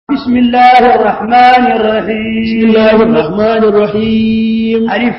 بسم الله الرحمن الرحيم بسم الله الرحمن الرحيم ألف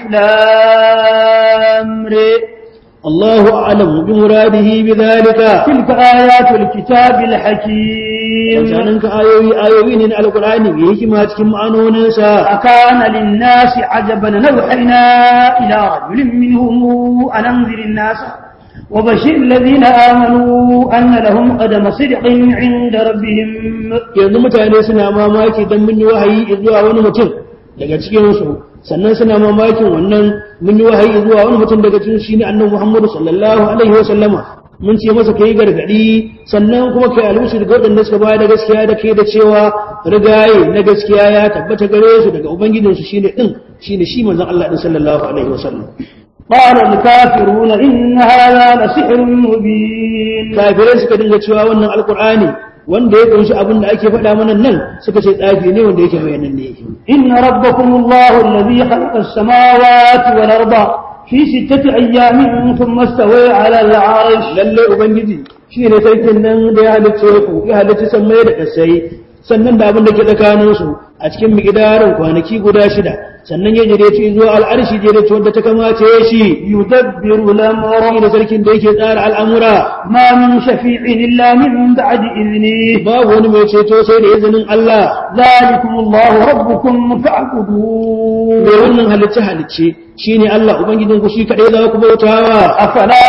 لام ر الله أعلم بمراده بذلك تلك آيات الكتاب الحكيم وكانك آيوي آيوي من القرآن بهكما تكم عنونسا أكان للناس عجبا نوحينا إلى رجل منهم أن أنذر الناس وبشر الذين آمنوا أن لهم قدم صدق عند ربهم yanzu mutane suna mamaki don mun yi wahayi zuwa wani mutum daga cikinsu sannan suna mamakin wannan mun yi wahayi zuwa wani mutum daga cikin shi ne annabi Muhammadu sallallahu alaihi wa sallama mun ce masa kai gargadi sannan kuma kai almusu daga waɗanda suka bayar da gaskiya da kai da cewa rigaye na gaskiya ya tabbata gare su daga ubangijinsu shine din shine shi manzon Allah din sallallahu alaihi wa sallam قال الكافرون إن هذا لسحر مبين kafirai suka dinga cewa wannan alkur'ani wanda ya kunshi abin da ake faɗa mana nan suka ce tsafi ne wanda yake bayanan ne إن ربكم الله الذي خلق السماوات والأرض في ستة أيام ثم استوى على العرش lalle ubangiji shi ne sarkin nan da ya halicce ku ya halicci sammai da ƙasai sannan da abin da ke tsakanin su a cikin miqdarin kwanaki guda shida sannan ya jire ci zuwa al'arshi jire ci wanda ta kamace shi يدبر الأمر shi ne sarkin da yake tsara al'amura ما من شفيع إلا من بعد إذنه babu wani mai ceto sai da izinin Allah ذلكم الله ربكم فاعبدوه mai wannan halicce halicce shine Allah ubangijin ku shi kadai za ku bautawa أفلا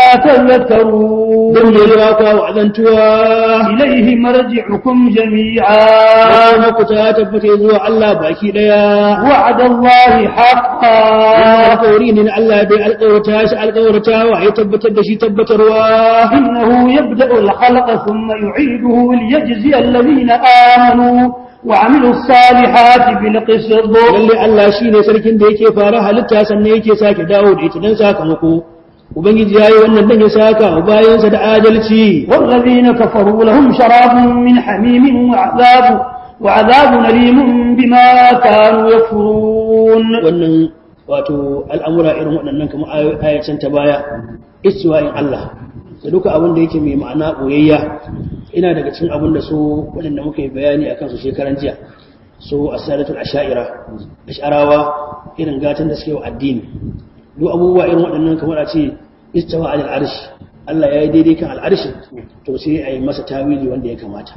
تذكرون don da ya kwa wa'azantuwa إليه مرجعكم جميعا Rana ku ta tabbata zuwa Allah baki daya. وعد الله حقا Alƙawari ne na Allah bai alƙawarta shi alƙawarta wa ya tabbatar da shi tabbatarwa. إنه يبدأ الخلق ثم يعيده ليجزي الذين آمنوا وعملوا الصالحات بالقسط Lalle Allah shi ne sarkin da yake fara halitta sannan yake sake dawo da ita don sakamako. Ubangiji ya yi wannan dan ya saka wa bayansa da adalci. والذين كفروا لهم شراب من حميم وعذاب وعذاب أليم بما كانوا يكفرون Wannan wato al'amura irin waɗannan kamar ayacin ta baya, istiwa'in Allah. Da duka abin da yake mai ma'ana ɓoyayya ina daga cikin abin da su waɗanda muka yi bayani a kansu shekaran jiya su asadatul asha'ira ash'arawa irin gatan da suke wa addini duk abubuwa irin waɗannan kamar a ce istawa alal arshi Allah ya yi daidai kan al'arshi to sai a yi masa tawili wanda ya kamata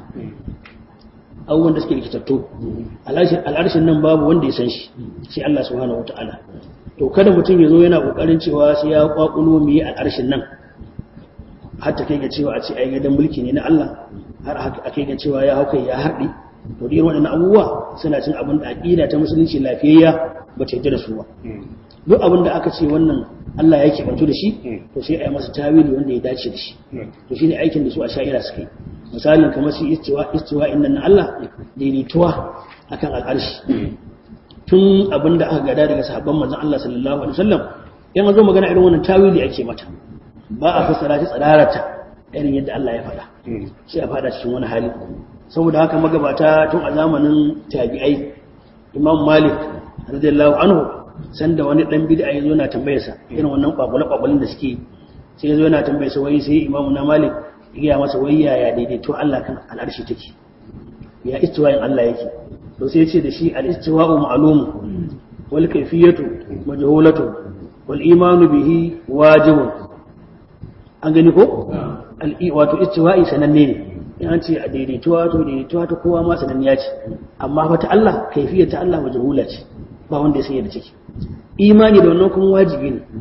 abubuwan da suke rikitattu al'arshin nan babu wanda ya san shi sai Allah subhanahu wata'ala to kada mutum ya zo yana kokarin cewa sai ya kwakulo mu yi al'arshin nan har ta kai ga cewa a ce ai gidan mulki ne na Allah har a kai ga cewa ya hauka ya harɗi to dai waɗannan abubuwa suna cin abin da aqida ta musulunci lafiyayya ba ta yarda da su ba duk abin da aka ce wannan Allah ya ke bantu da shi to sai a yi masa tawili wanda ya dace da shi to shine aikin da su a sha'ira suka yi misalin kamar shi istiwa istiwa innan na Allah daidaituwa akan al'arshi tun abin da aka gada daga sahabban manzon Allah sallallahu alaihi wasallam in an zo magana irin wannan tawili ake mata ba a fassara ta tsararata irin yadda Allah ya faɗa sai a faɗa cikin wani hali saboda haka magabata tun a zamanin tabi'ai Imam Malik radiyallahu anhu sanda wani dan bid'a yazo na tambayar sa irin wannan kwakwale kwakwalen da suke sai yazo yana tambayar sa wai sai Imam na Malik ya masa wai yaya daidaito Allah kan al'arshi take ya istiwa'in Allah yake to sai ya ce da shi al-istiwa'u ma'lum wal kayfiyatu majhulatu wal imanu bihi wajibun an gani ko al'i wato istiwa'i sananne ne in an ce a daidaituwa to daidaituwa ta kowa ma sananniya ce amma fa ta Allah kaifiyar ta Allah majhula ce ba wanda ya sanya da ciki imani da wannan kuma wajibi ne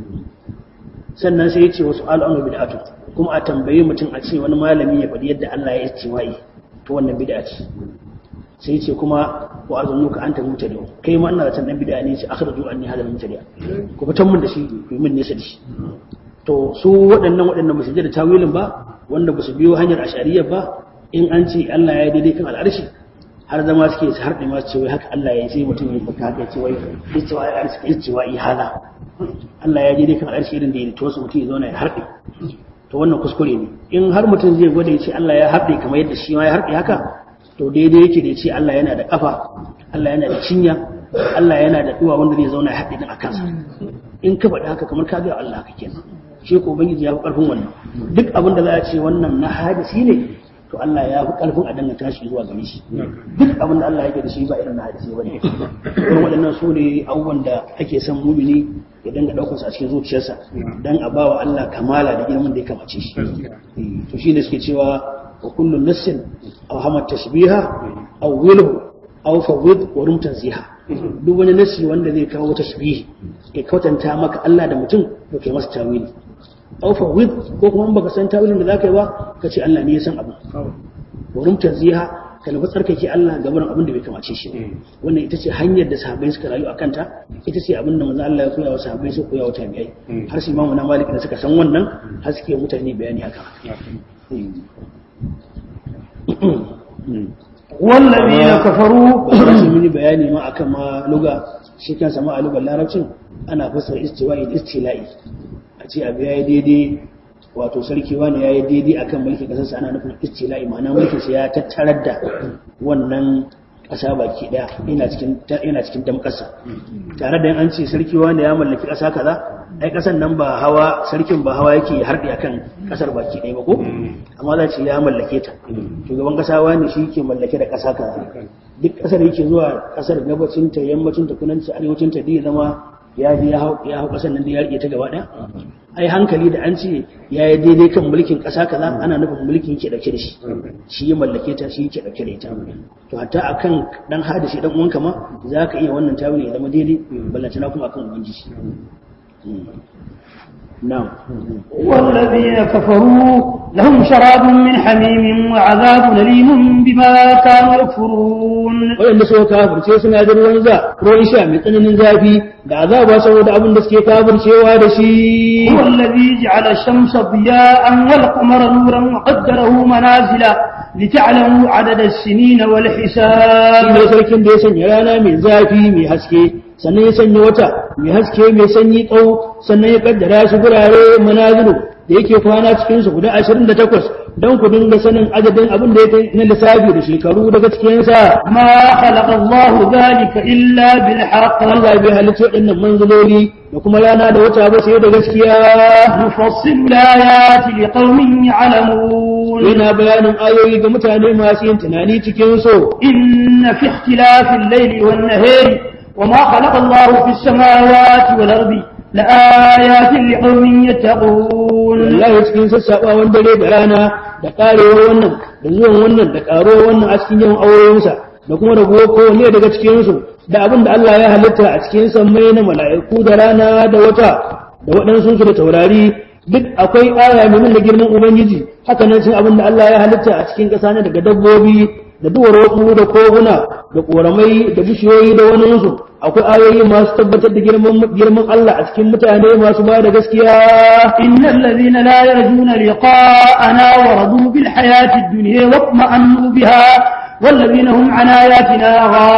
sannan sai ya ce wasu al'amru bid'atu kuma a tambaye mutum a ce wani malami ya faɗi yadda Allah ya istiwa'i to wannan bid'a ce sai ya ce kuma wa arzunuka anta mutadi kai ma ina da tan dan bid'a ne ce akhraju anni hadal mutadi ku fitan mun da shi ku yi min nesa da shi to su waɗannan waɗanda ba su da tawilin ba wanda ba su biyo hanyar ashariya ba in an ce Allah ya yi daidai kan al'arshi har zama suke su harɗe masu cewa haka Allah ya yi sai mutum ya fata haka ce wai istiwa ya arshi istiwa yi hala Allah ya yi daidai kan al'arshi irin da ya to su mutum ya zauna ya harɗe to wannan kuskure ne in har mutum zai gwada ya ce Allah ya harɗe kamar yadda shi ma ya harɗe haka to daidai yake da ya ce Allah yana da kafa Allah yana da cinya Allah yana da duwa wanda zai zauna ya harɗe din a kansa in ka faɗi haka kamar ka ga Allah haka kenan shi ko ubangiji ya fi ƙarfin wannan duk abin da za a ce wannan na hadisi ne to Allah ya fi karfin a danganta shi zuwa gare shi duk abin da Allah yake da shi ba irin na hadisi bane irin waɗannan su ne abubuwan da ake son mumini ya dinga daukar su a cikin zuciyarsa dan a bawa Allah kamala da girman da ya kamace shi to shi ne suke cewa wa kullu nassin aw hamat tashbiha aw wilhu aw fawid wa rum tanziha duk wani nassi wanda zai kawo tashbihi ya kwatanta maka Allah da mutum to kai masa tawili aw fawid ko kuma in baka san tawilin da zaka yi ba ka ce Allah ne ya san abu wa rum tanziha ka nufi tsarkake Allah gaban abin da bai kamace shi wannan ita ce hanyar da sahabbai suka rayu a kanta ita ce abin da manzo Allah ya koya wa sahabbai su koya wa tabi'ai har su imamu na malik da suka san wannan har suke mutane bayani akan والذين كفروا su mini bayani ma akan ma luga shi kansa ma a lugar larabcin ana fassara istiwa'i da istila'i a ce abu yayi daidai wato sarki wani yayi daidai akan mulkin kasarsa ana nufin istila'i ma'ana mulkin sa ya tattarar da wannan ƙasa baki ɗaya yana cikin yana cikin damƙasa tare da an ce sarki wani ya mallaki ƙasa kaza ai ƙasar nan ba hawa sarkin ba hawa yake harɗe akan ƙasar baki ɗaya ba ko amma za ce ya mallake ta shugaban ƙasa wani shi ke mallake da ƙasa kaza duk ƙasar yake zuwa ƙasar gabacin ta yammacin ta kudanci arewacin ta ya zama ya ji ya hau ya hau ƙasar nan da ya rike ta gaba ɗaya ai hankali da an ce ya yi daidai kan mulkin ƙasa kaza ana nufin mulkin yake ɗauke da shi shi ya mallake ta shi yake ɗauke da ita to hatta akan dan hadashi dan uwanka ma za ka iya wannan tawili ya zama daidai ballantana kuma akan ubangiji نعم والذين كفروا لهم شراب من حميم وعذاب أليم بما كانوا يكفرون waɗanda suka kafirce suna da ruwan za ruwan sha mai tsananin zafi da azaba saboda abin da suke kafircewa da shi هو الذي جعل الشمس ضياء والقمر نورا وقدره منازل لتعلموا عدد السنين shi والحساب ne sarkin da ya sanya rana mai zafi mai haske sannan ya sanya wata mai haske mai sanyi tsawo sannan ya kaddara shi gurare manazilu da yake kwana cikin su guda 28 don ku dinga sanin adadin abin da yake na lissafi da shekaru daga cikin sa ما خلق الله ذلك إلا بالحق Allah bai halitta waɗannan manziloli da kuma rana da wata ba sai da gaskiya نفصل الآيات لقوم يعلمون yana bayanin ayoyi ga mutane masu yin tunani cikin so إن في اختلاف الليل والنهار وما خلق الله في السماوات والأرض لآيات لقوم يتقون wallahi cikin sassaɓawan dare da rana da ƙarewar wannan da zuwan wannan da ƙarowar wannan a cikin yawan aurensa da kuma rabuwar kowanne daga cikinsu da abin da Allah ya halitta a cikin sammai na mala'iku da rana da wata da waɗansu su da taurari duk akwai aya mai nuna girman ubangiji haka nan sun abin da Allah ya halitta a cikin ƙasa na daga dabbobi da duwar wasu da koguna da ƙoramai da bishiyoyi da waninsu akwai ayoyi masu tabbatar da girman girman Allah a cikin mutane masu ba da gaskiya إن الذين لا يرجون لقاءنا ورضوا بالحياة الدنيا واطمأنوا بها والذين هم عن آياتنا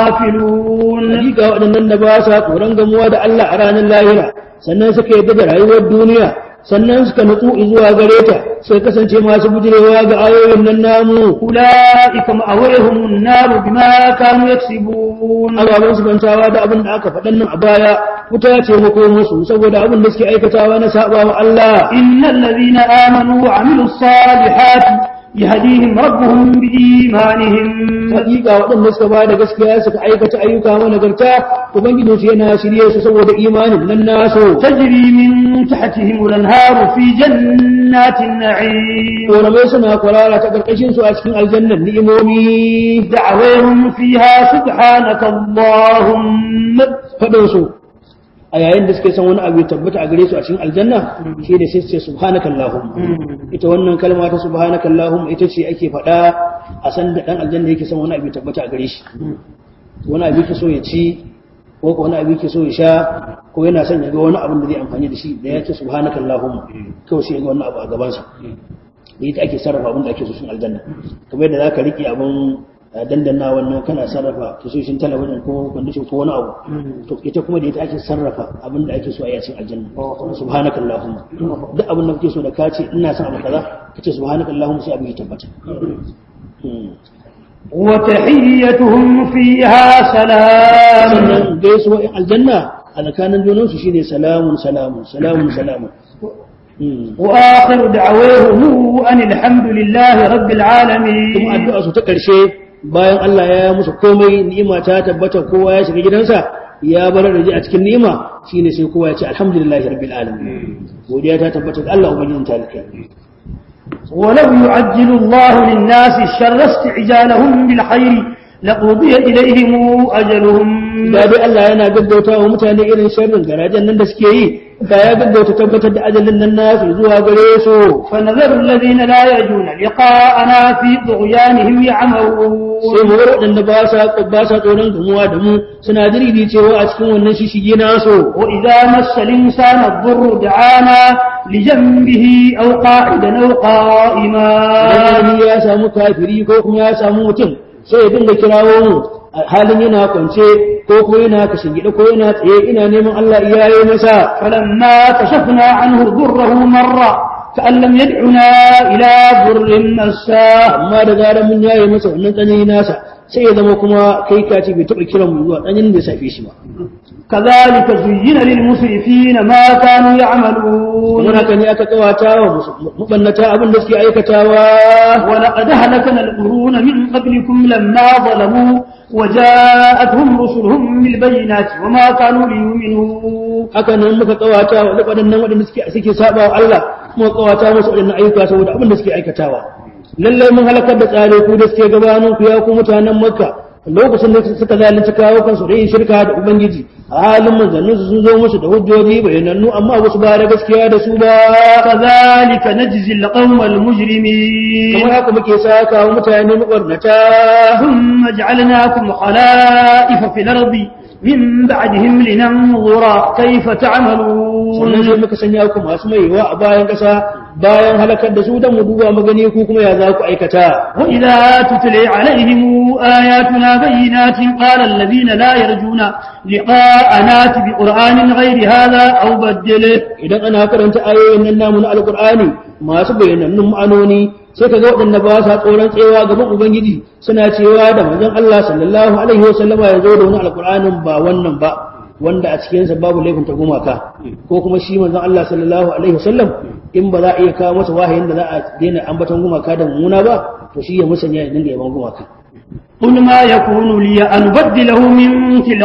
غافلون hakika waɗannan da ba sa tsoron gamuwa da Allah a ranar lahira sannan suka yadda da rayuwar duniya sannan suka nutsu zuwa gare ta sai kasance masu bujirewa ga ayoyin nan namu أولئك مأويهم النار بما كانوا يكسبون ababen su bantawa da abin da aka faɗan nan a baya wuta ce mako musu saboda abin da suke aikatawa na saba wa Allah إن الذين آمنوا وعملوا الصالحات يهديهم ربهم بإيمانهم hakika waɗanda suka ba da gaskiya suka aikata ayyuka managarta ubangijinsu yana shirye su saboda imanin nan nasu تجري من تحتهم الأنهار في جنات النعيم ƙoramai suna kwarara ta ƙarƙashin su a cikin aljannan ni'imomi دعوهم فيها سبحانك اللهم faɗin su a yayin da suke son wani abu ya tabbata a gare su a cikin aljanna shi ne sai su ce subhanaka allahumma ita wannan kalma ta subhanaka allahumma ita ce ake faɗa a san da dan aljanna yake son wani abu ya tabbata a gare shi wani abu yake so ya ci ko ko wani abu yake so ya sha ko yana son ya ga wani abin da zai amfani da shi da ya ce subhanaka allahumma kawai sai ya ga wani abu a gaban sa da ita ake sarrafa abin da ake so cikin aljanna kamar yadda zaka rike abin dandana wannan kana sarrafa tasoshin talabijin ko kwandishin ko wani abu to ita kuma da ita ake sarrafa abin da ake so a yacin aljanna subhanakallahumma duk abin da kake so da ka ce ina son abu kaza kace subhanakallahumma sai abin ya tabbata وتحيتهم فيها سلام sannan gaisuwa in aljanna a tsakanin junansu shine salamun salamun salamun salamun وآخر دعويهم أن الحمد لله رب kuma العالمين addu'a su ta ƙarshe bayan Allah ya yi musu komai ni'ima ta tabbata kowa ya shiga gidansa ya bar da ji a cikin ni'ima shine sai kowa ya ce alhamdulillahi rabbil alamin godiya ta tabbata ga Allah ubangijin talikai ولو يعجل الله للناس الشر استعجالهم بالخير لقضي إليهم أجلهم da dai Allah yana gaggauta wa mutane irin sharrin garajen nan da suke yi da ya gaggauta tabbatar da ajalin nan nasu zuwa gare su فنذر الذين لا يرجون لقاءنا في طغيانهم يعمهون sai mu bar waɗanda ba sa ba sa tsoron gamuwa da mu suna diridi cewa a cikin wannan shishige nasu وإذا مس الإنسان الضر دعانا لجنبه أو قاعدا أو قائما idan ya samu kafiri ko kuma ya samu mutum sai ya dinga kirawo mu a halin yana kwance ko kuma yana kashingide ko yana tsaye ina neman Allah iyaye masa فلما كشفنا عنه ضره مر كأن لم يدعنا إلى ضر مساه amma da zarar mun yaye masa wannan tsanani nasa sai ya zama kuma kai ka ce bai taɓa kiran mu zuwa tsananin da ya safe shi ba كذلك زين للمسرفين ما كانوا يعملون kuma haka ne aka kawata wa mabannata abin da suke aikatawa ولقد أهلكنا القرون من قبلكم لما ظلموا وجاءتهم رسلهم بالبينات وما كانوا ليؤمنوا haka nan muka kawata wa waɗannan waɗanda suke suke saba wa Allah kuma kawata musu waɗannan ayyuka saboda abin da suke aikatawa lallai mun halakar da tsare ku da suke gabanin ku ya ku mutanen Makka lokacin da suka zalunci kawo kansu da yin shirka da ubangiji a halin manzannin su sun zo musu da hujjoji bayanannu amma ba su ba da gaskiya da su ba كذلك نجزي القوم المجرمين kamar haka muke saka wa mutane mabarnata ثم جعلناكم خلائف في الأرض من بعدهم لننظر كيف sannan تعملون sai muka sanya ku masu maiwa a bayan ƙasa bayan halakar da su don mu duba magani ku kuma ya za ku aikata وإذا تتلي عليهم آياتنا بينات قال الذين لا يرجون لقاءنا بقرآن غير هذا أو بدله idan ana karanta ayoyin nan namu na alkur'ani masu bayanannun ma'anoni sai ka ga waɗanda ba sa tsoron tsewa gaban ubangiji suna cewa da manzon Allah sallallahu alaihi wasallama ya zo da wani alkur'anin ba wannan ba wanda a cikinsa babu laifin ta gumaka ko kuma shi manzon Allah sallallahu alaihi wasallam in ba za a iya kawo masa wahayin da za a daina ambaton gumaka da mummuna ba to shi ya musanya ya dinga yaban gumaka قل ما يكون لي أن أبدله من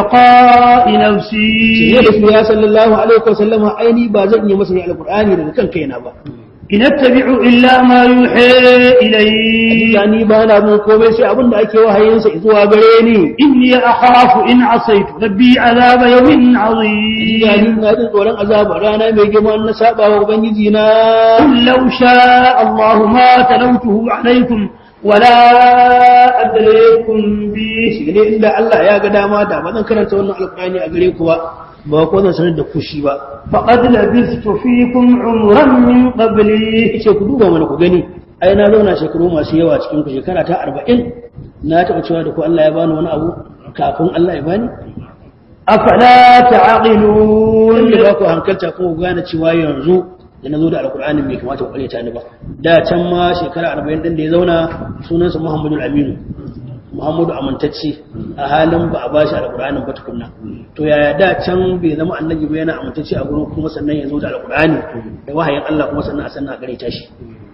تلقاء sai نفسي da su ya sallallahu alaihi wasallama aini ba zan iya masa alkur'ani daga kan kaina ba إن أتبع إلا ما يوحى إلي hakika ni ba na mun komai sai abin da ake wahayinsa zuwa gare ni إني أخاف إن عصيت ربي عذاب يوم عظيم hakika ni na jin tsoron azaba rana mai girma na saba wa ubangiji na قل لو شاء الله ما تلوته عليكم ولا أدريكم به shi ne inda Allah ya ga dama da ba zan karanta wannan alkur'ani a gare ku ba ba ko zan sanar da ku shi ba فقد لبثت فيكم عمرا من قبلي yace ku duba mana ku gani ai na zauna shekaru masu yawa cikin ku shekara ta 40 na taɓa cewa da ku Allah ya bani wani abu kafin Allah ya bani أفلا تعقلون wanda ba ku hankalta kuma ku gane cewa yanzu da na zo da alkur'ani bai kamata ku karyata ni ba da can ma shekara arba'in din da ya zauna sunansa muhammadu aminu muhammadu amintacce a halin ba a bashi alkur'anin ba tukunna to yaya da can bai zama annabi ba yana amintacce a gurin kuma sannan ya zo da alkur'ani da wahayin allah kuma sannan a sannan a karyata shi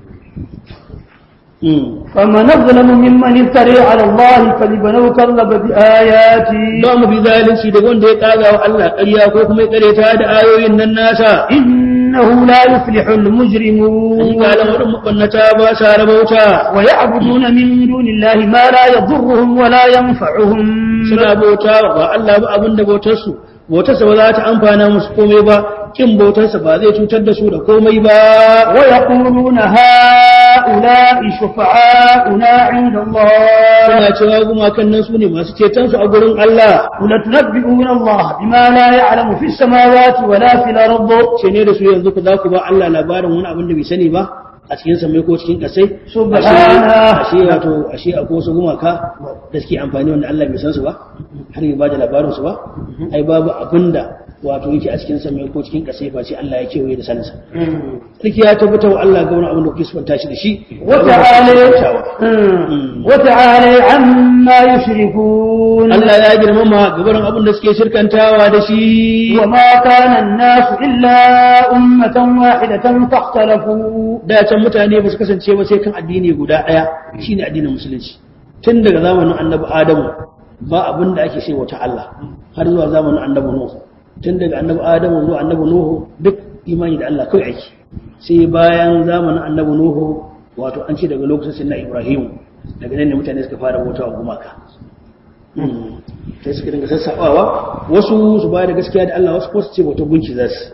Mm. فمن أظلم ممن افتري على الله كذبا أو كذب بآياتي ba mu bi zalunci daga wanda ya kaga wa Allah ƙarya ko kuma ya karyata da ayoyin nan nasa إنه لا يفلح المجرمون hakika lamarin mabannata ba sa rabauta ويعبدون من دون الله ما لا يضرهم ولا ينفعهم suna bauta ba Allah ba abin da bautarsu bautarsa ba za ta amfana musu komai ba kin bautarsa ba zai cutar da su da komai ba ويقولون هؤلاء شفعاؤنا عند الله suna cewa gumakan nan su ne masu ceton su a gurin Allah قل تنبئون الله بما لا يعلم في السماوات ولا في الأرض ce ne da su yanzu ku za ku ba Allah labarin wani abin da bai sani ba a cikin samai ko cikin kasai Subhana. ashe wato ashe akwai wasu gumaka da suke amfani wanda Allah bai san su ba har ya bada labarin su ba ai babu abin da wato yake a cikin samai ko cikin kasai face Allah ya kewaye da saninsa sarki ya tabbata wa Allah ga wani abin da kuke sifanta shi da shi وتعالى عما يشركون Allah ya girmama gabarin abin da suke shirkantawa da shi وما كان الناس إلا أمة واحدة فاختلفوا da can mutane ba su kasance ba sai kan addini guda ɗaya shine addinin musulunci tun daga zamanin annabi adamu ba abin da ake sai wata Allah har zuwa zamanin annabi nuhu tun daga annabi adamu zuwa annabi nuhu duk imani da Allah kawai ake sai bayan zamanin annabi nuhu wato an ce daga lokacin na ibrahim daga nan ne mutane suka fara bautawa gumaka sai suka dinga sassaɓawa wasu su ba da gaskiya da Allah wasu ko su ce bautar gunki za su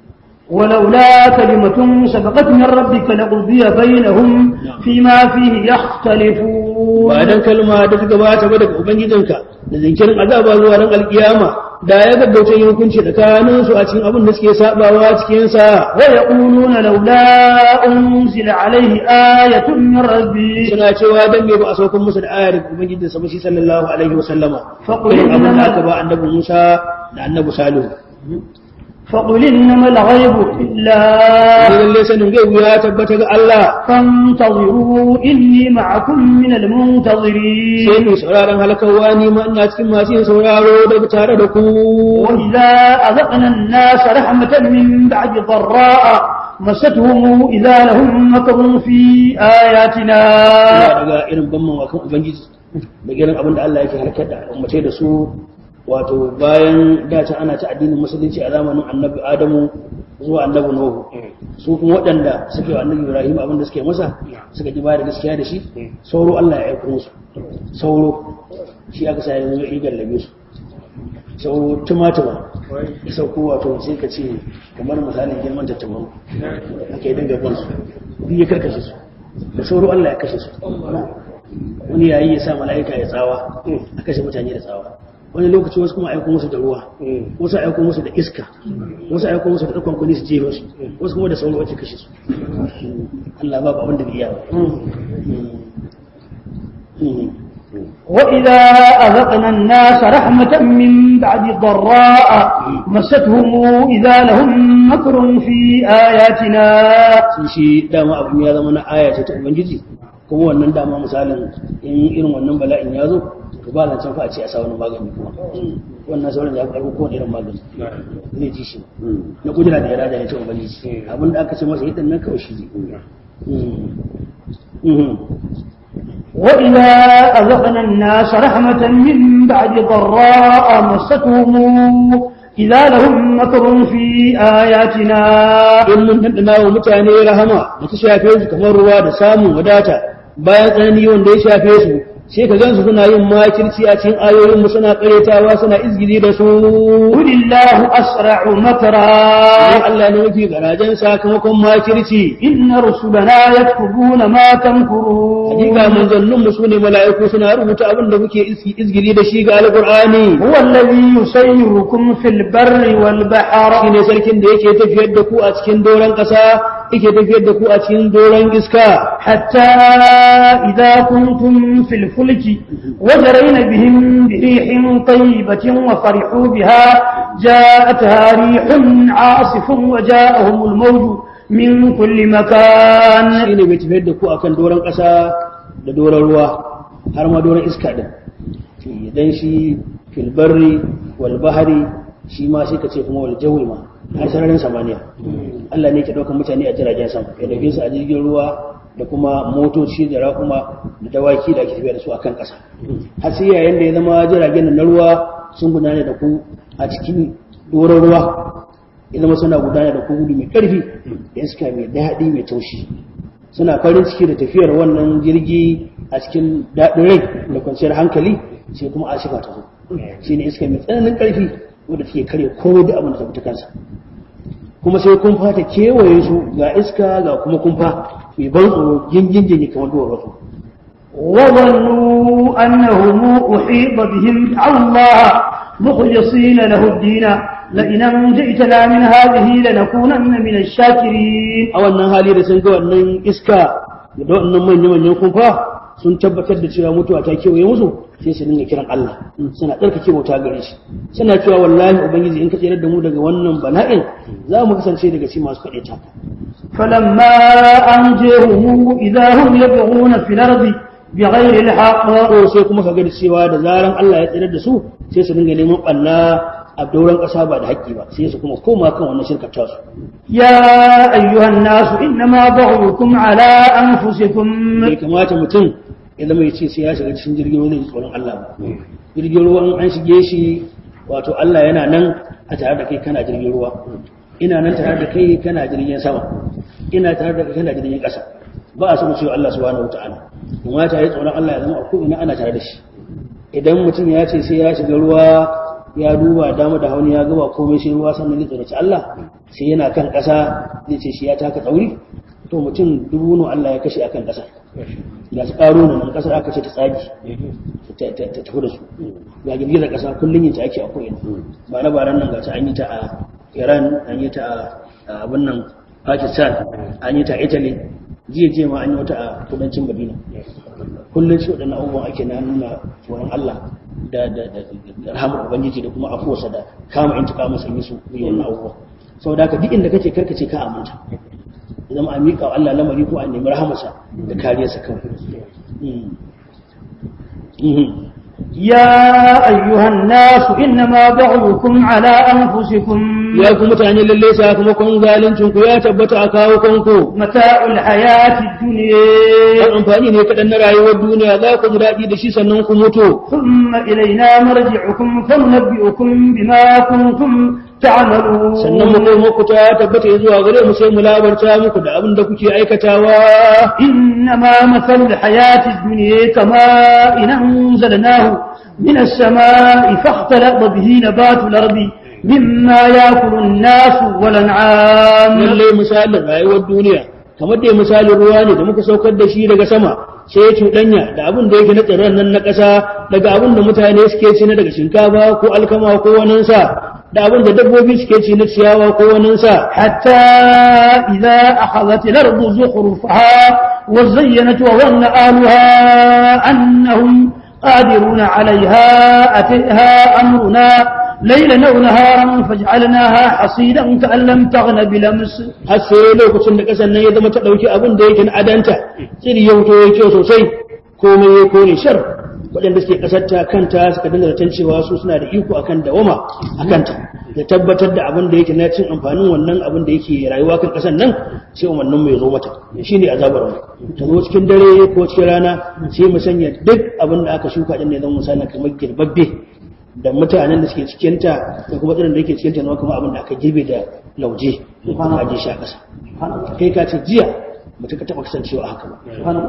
ولولا كلمة سبقت من ربك لقضي بينهم فيما فيه يختلفون ba dan kalma da ta gabata ba daga ubangijinka da zinkirin azaba zuwa ran alkiyama da ya gaggauta yin hukunci tsakanin su a cikin abin da suke sabawa cikin sa ويقولون لولا أنزل عليه آية من ربي suna cewa dan me ba a saukar musu da ayar ubangijin sa ba shi sallallahu alaihi wa sallama Faqul irin abin da innama- aka ba annabi Musa da annabi Salihu فقل إنما الغيب إلا lalle sanin gaibu ya tabbata ga Allah فانتظروا إني معكم من المنتظرين sai mu sauraron halakawa ni ma ina cikin masu yin sauraro da tare da ku وإذا أذقنا الناس رحمة من بعد ضراء مستهم إذا لهم مكر في آياتنا Ina daga irin ban mawakan ubangiji da irin abin da Allah yake harkar da ummace da su wato bayan da ta ana ta addinin musulunci a zamanin annabi adamu zuwa annabi nuhu su kuma waɗanda suke wa annabi ibrahim abin da suke masa suka ji bayar gaskiya da shi sauro Allah ya aiko musu sauro shi aka sa yanzu ya gallabe su sauro tumatuma ya sauko wato sai ka ce kamar misalin girman tattabaru ake dinga bin su biyu ya karkashe su da sauro Allah ya kashe su wani yayi ya sa mala'ika ya tsawa a kashe mutane da tsawa wani lokaci wasu kuma aiko musu da ruwa wasu aiko musu da iska wasu aiko musu da ɗaukan kuni su jefa su wasu kuma da sauro wace kashe su Allah babu abin da bai iya ba وإذا أذقنا الناس رحمة من بعد ضراء مستهم إذا لهم مكر في آياتنا sun shi dama abin ya zama na aya ce ta ubangiji kuma wannan dama misalin in irin wannan bala'in ya zo to ba zancen fa a ce a sa wani magani kuma wannan sauran ya karbo kowane irin magani zai ji shi na kudura da irada ne ta ubangiji abin da aka ce masa hidan nan kawai shi ne وإذا أذقنا الناس رحمة من بعد ضراء مستهم إذا لهم مكر في آياتنا in mun dandana wa mutane rahama da ta shafe su kamar ruwa da samun wadata bayan tsanani wanda ya shafe su sai ka gansu suna yin makirci a cikin ayoyin mu suna karetawa suna izgili da su قل الله أسرع مكرا Sai Allah ne mafi garajen sakamakon makirci إن رسلنا يكتبون ما تمكرون hakika manzannin mu sune mala'iku suna rubuta abin da kuke iski- izgili da shi ga alqur'ani هو الذي يسيركم في البر والبحر shine sarkin da yake tafiyar da ku a cikin doron ƙasa yake tafiyar da ku a cikin doron iska حتى إذا كنتم في الفلك وجرين بهم بريح طيبة وفرحوا بها جاءتها ريح عاصف وجاءهم الموج من كل مكان shine bai tafiyar da ku akan doron ƙasa da doron ruwa har ma doron iska din idan shi filbarri wal bahari shi ma sai ka ce kuma wal jawi ma har sararin samaniya Allah ne ke ɗaukar mutane a jiragen sama ya dauke su a jirgin ruwa da kuma motoci da raƙuma da dawaki da ake tafiya da su akan ƙasa har sai yayin da ya zama jiragen nan na ruwa sun gudana da ku a cikin doron ruwa ya zama suna gudana da ku gudu mai ƙarfi da iska mai daɗi mai taushi suna farin ciki da tafiyar wannan jirgi a cikin daɗin rai da kwanciyar hankali sai kuma ashifa ta zo shi ne iska mai tsananin ƙarfi wadda take karya ko da abin da ta fita kansa kuma sai kumfa ta kewaye su ga iska ga kuma kumfa mai ban tsoro jingin jini kamar duwar wasu وظنوا أنهم أحيط بهم دعوا الله مخلصين له الدين لئن أنجئتنا من هذه لنكونن من الشاكرين a wannan hali da sun ga wannan iska da wannan manya-manyan kumfa sun tabbatar da cewa mutuwa ta kewaye musu sai su dinga kiran Allah suna tsarkake bauta gare shi suna cewa wallahi ubangiji in ka tsere da mu daga wannan bala'in za mu kasance daga cikin masu kaɗe ta فلما أنجيهم إذا هم يبغون في الأرض بغير الحق ko sai kuma ka ga da cewa da zaran Allah ya tsere da su sai su dinga neman ɓanna a dauran ƙasa ba da haƙƙi ba sai su kuma koma kan wannan shirkar tasu يا أيها الناس إنما بغيكم على أنفسكم bai kamata mutum ya zama ya ce sai ya shiga cikin jirgin ruwa zai ji tsoron Allah ba jirgin ruwa in an shige shi wato Allah yana nan a tare da kai kana jirgin ruwa ina nan tare da kai kana jirgin sama ina tare da kai kana jirgin ƙasa ba a so mu cewa Allah subhanahu wataala kamata ya tsoron Allah ya zama a ko'ina ana tare da shi idan mutum ya ce sai ya shiga ruwa ya duba dama da hauni ya gaba komai sai ruwa sannan zai tsoraci Allah sai yana kan ƙasa zai ce shi ya taka tsauri to mutum dubu nu Allah ya kashe akan ƙasa ga su ƙaro nan ƙasar aka ce ta tsagi ta tafi da su ga girgizar ƙasa kullum yin ta ake a ko'ina ba na baran nan ga ta an yi ta a Iran an yi ta a abin nan Pakistan an yi ta a Italy jiya jiya ma an yi wata a kudancin Madina kullum shi waɗannan abubuwan ake na nuna tsoron Allah da da da da rahamar ubangiji da kuma afuwarsa da kama intika masa yi su yi wannan abubuwan saboda haka duk inda kake karkace ka aminta idan a miƙa wa Allah lamari ko a nemi rahamarsa da kariyarsa kawai Mm. Mhm. يا أيها الناس إنما بغيكم على أنفسكم ya ku mutane lalle sakamakon zaluncin ku ya tabbata a kawo kanku متاع الحياة الدنيا Ɗan amfani ne kaɗan na rayuwar duniya za ku ji daɗi da shi sannan ku mutu ثم إلينا مرجعكم فننبئكم بما كنتم تعملون sannan mu kai muku ta tabbata zuwa gare mu sai mu labarta muku da abin da kuke aikatawa إنما مثل الحياة الدنيا كماء إن أنزلناه من السماء فاختلط به نبات الأرض مما يأكل الناس والأنعام lallai misalin rayuwar duniya kamar dai misalin ruwa ne da muka saukar da shi daga sama sai ya cuɗanya da abin da yake na tsirran nan na ƙasa daga abin da mutane suke ci na daga shinkafa ko alkama ko waninsa da abin da dabbobi suke ci na ciyawa ko waninsa حتى إذا أخذت الأرض زخرفها وزينت وظن أهلها أنهم قادرون عليها أتيها أمرنا ليلا أو نهارا فجعلناها حصيدا كأن لم تغن بلمس har sai lokacin da ƙasar nan ya zama ta ɗauki abin da yake na adanta tsiri ya wuto ya kyau sosai komai ya kone shar waɗanda suke ƙasar ta kanta suka dinga zaton cewa su suna da iko akan dawama a kanta da tabbatar da abin da yake na cin amfanin wannan abin da yake rayuwa kan ƙasar nan sai umarnin mai zo mata shine azabar mu ta zo cikin dare ko cikin rana sai mu sanya duk abin da aka shuka din ne zan misali kamar girbabbe da mutanen da suke cikinta da kuma tsirin da yake cikinta na kuma abin da aka girbe da lauje ko kuma aje shi a ƙasa kai ka ce jiya mutum ka taɓa kasancewa haka ba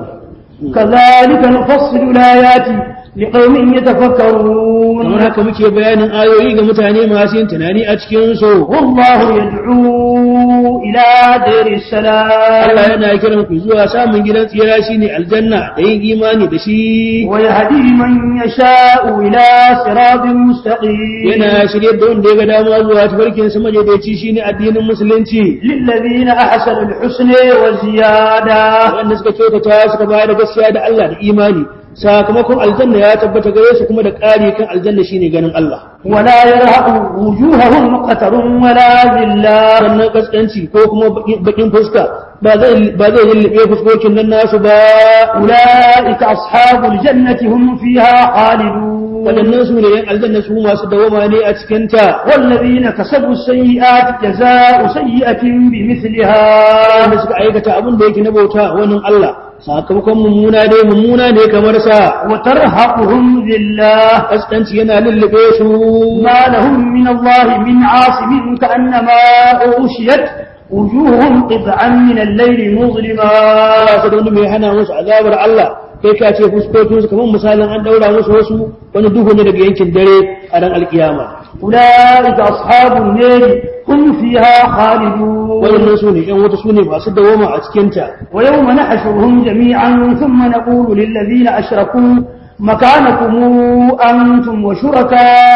كذلك نفصل الآيات لقوم يتفكرون kamar haka muke bayanin ayoyi ga mutane masu yin tunani a cikin su والله يدعو إلى دير Allah السلام yana kiran ku zuwa samun gidan tsira shine aljanna da yin imani da shi ويهدي من يشاء إلى صراط مستقيم yana shirye da wanda ya ga dama zuwa tafarkin sa madaidaici shine addinin musulunci للذين أحسنوا الحسن وزيادة wanda suka kyautata suka bayar da gaskiya da Allah da imani sakamakon aljanna ya tabbata gare su kuma da ƙari kan aljanna shine ganin Allah ولا يرهق وجوههم قتر ولا ذلة sannan kaskanci ko kuma bakin fuska ba zai ba zai lullube fuskokin nan nasu ba أولئك أصحاب الجنة هم فيها خالدون waɗannan su ne yan aljanna su masu dawama ne a cikin ta والذين كسبوا السيئات جزاء سيئة بمثلها wanda suka aikata abin da yake na bauta wani Allah sakamakon mummuna dai mummuna ne kamar sa وترهقهم ذلة kaskanci yana lullube su ما لهم من الله من عاصم كأنما أغشيت وجوههم قطعا من الليل مظلما ba su da wani mai hana musu azabar Allah kai ka ce fuskokin su kamar misalin an daura musu wasu wani duhu ne daga yankin dare a ran alkiyama أولئك أصحاب النار هم فيها خالدون waɗannan su ne ‘yan wata su ne masu dawama a cikinta ويوم نحشرهم جميعا ثم نقول للذين أشركوا مكانكم أنتم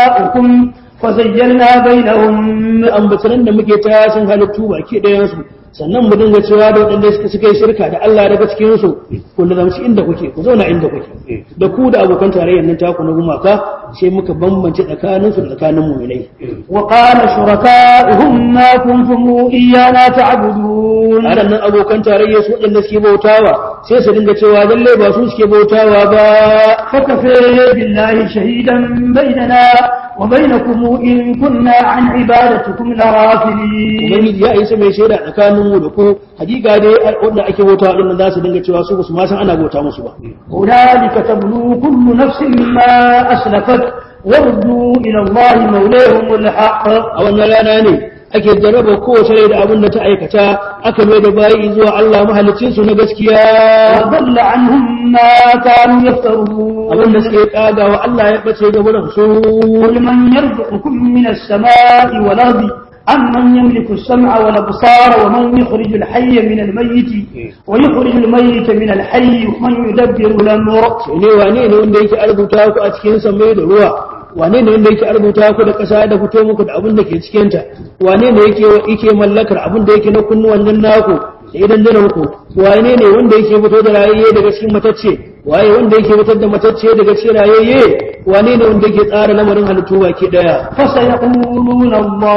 وشركاؤكم فزيلنا بينهم ambataran da muke ta sun halittu baki ɗayansu sannan mu dinga cewa da waɗanda suka suka yi shirka da Allah daga cikin su ku lazamci inda kuke ku zauna inda kuke da ku da abokan tarayyar nan taku na gumaka sai muka bambance tsakanin su da tsakanin mu'minai وقال شركائهم ما كنتم إيانا تعبدون waɗannan abokan tarayyar su waɗanda suke bautawa sai su dinga cewa lalle ba su suke bautawa ba فكفى بالله شهيدا بيننا وبينكم إن كنا عن عبادتكم لغافلين ubangiji ya isa mai shaida tsakanin mu da ku hakika dai wanda ake bautawa din nan za su dinga cewa su ba su ma san ana bauta musu ba هنالك تبلو كل نفس ما أسلفت وردوا إلى الله مولاهم الحق a wannan rana ne ake jarraba kowace rai da abin da ta aikata aka mai da bayi zuwa Allah mahalicin su na gaskiya وضل عنهم ما كانوا يفترون abin da suke kaga wa Allah ya bace ga wurin su قل من يرزقكم من السماء والأرض أمن يملك السمع والأبصار ومن يخرج الحي من الميت ويخرج الميت من الحي ومن يدبر الأمر ne wane ne wanda yake arbuta ku a cikin samai da ruwa wane ne wanda yake arbuta ku da ƙasa da fito muku da abin da ke cikin ta wane ne yake yake mallakar abin da yake na kunnuwan nan naku da idan dinan ku wane ne wanda yake fito da rayayye daga cikin matacce waye wanda yake fitar da matacce daga cikin rayayye wane ne wanda yake tsara lamarin halittu baki daya فسيقولون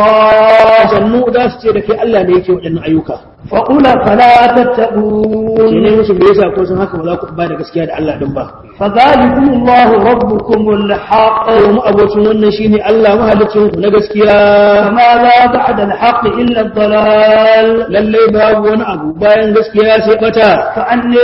الله sannu za su ce da kai Allah ne yake waɗannan ayyuka فقل فلا sai تتقون ne musu me yasa ko sun haka ba za ku ba da gaskiya da Allah din ba فذلكم الله ربكم الحق mu abocin wannan shine Allah mahalicin ku na gaskiya فماذا بعد الحق إلا الضلال lallai babu wani abu bayan gaskiya sai bata فأني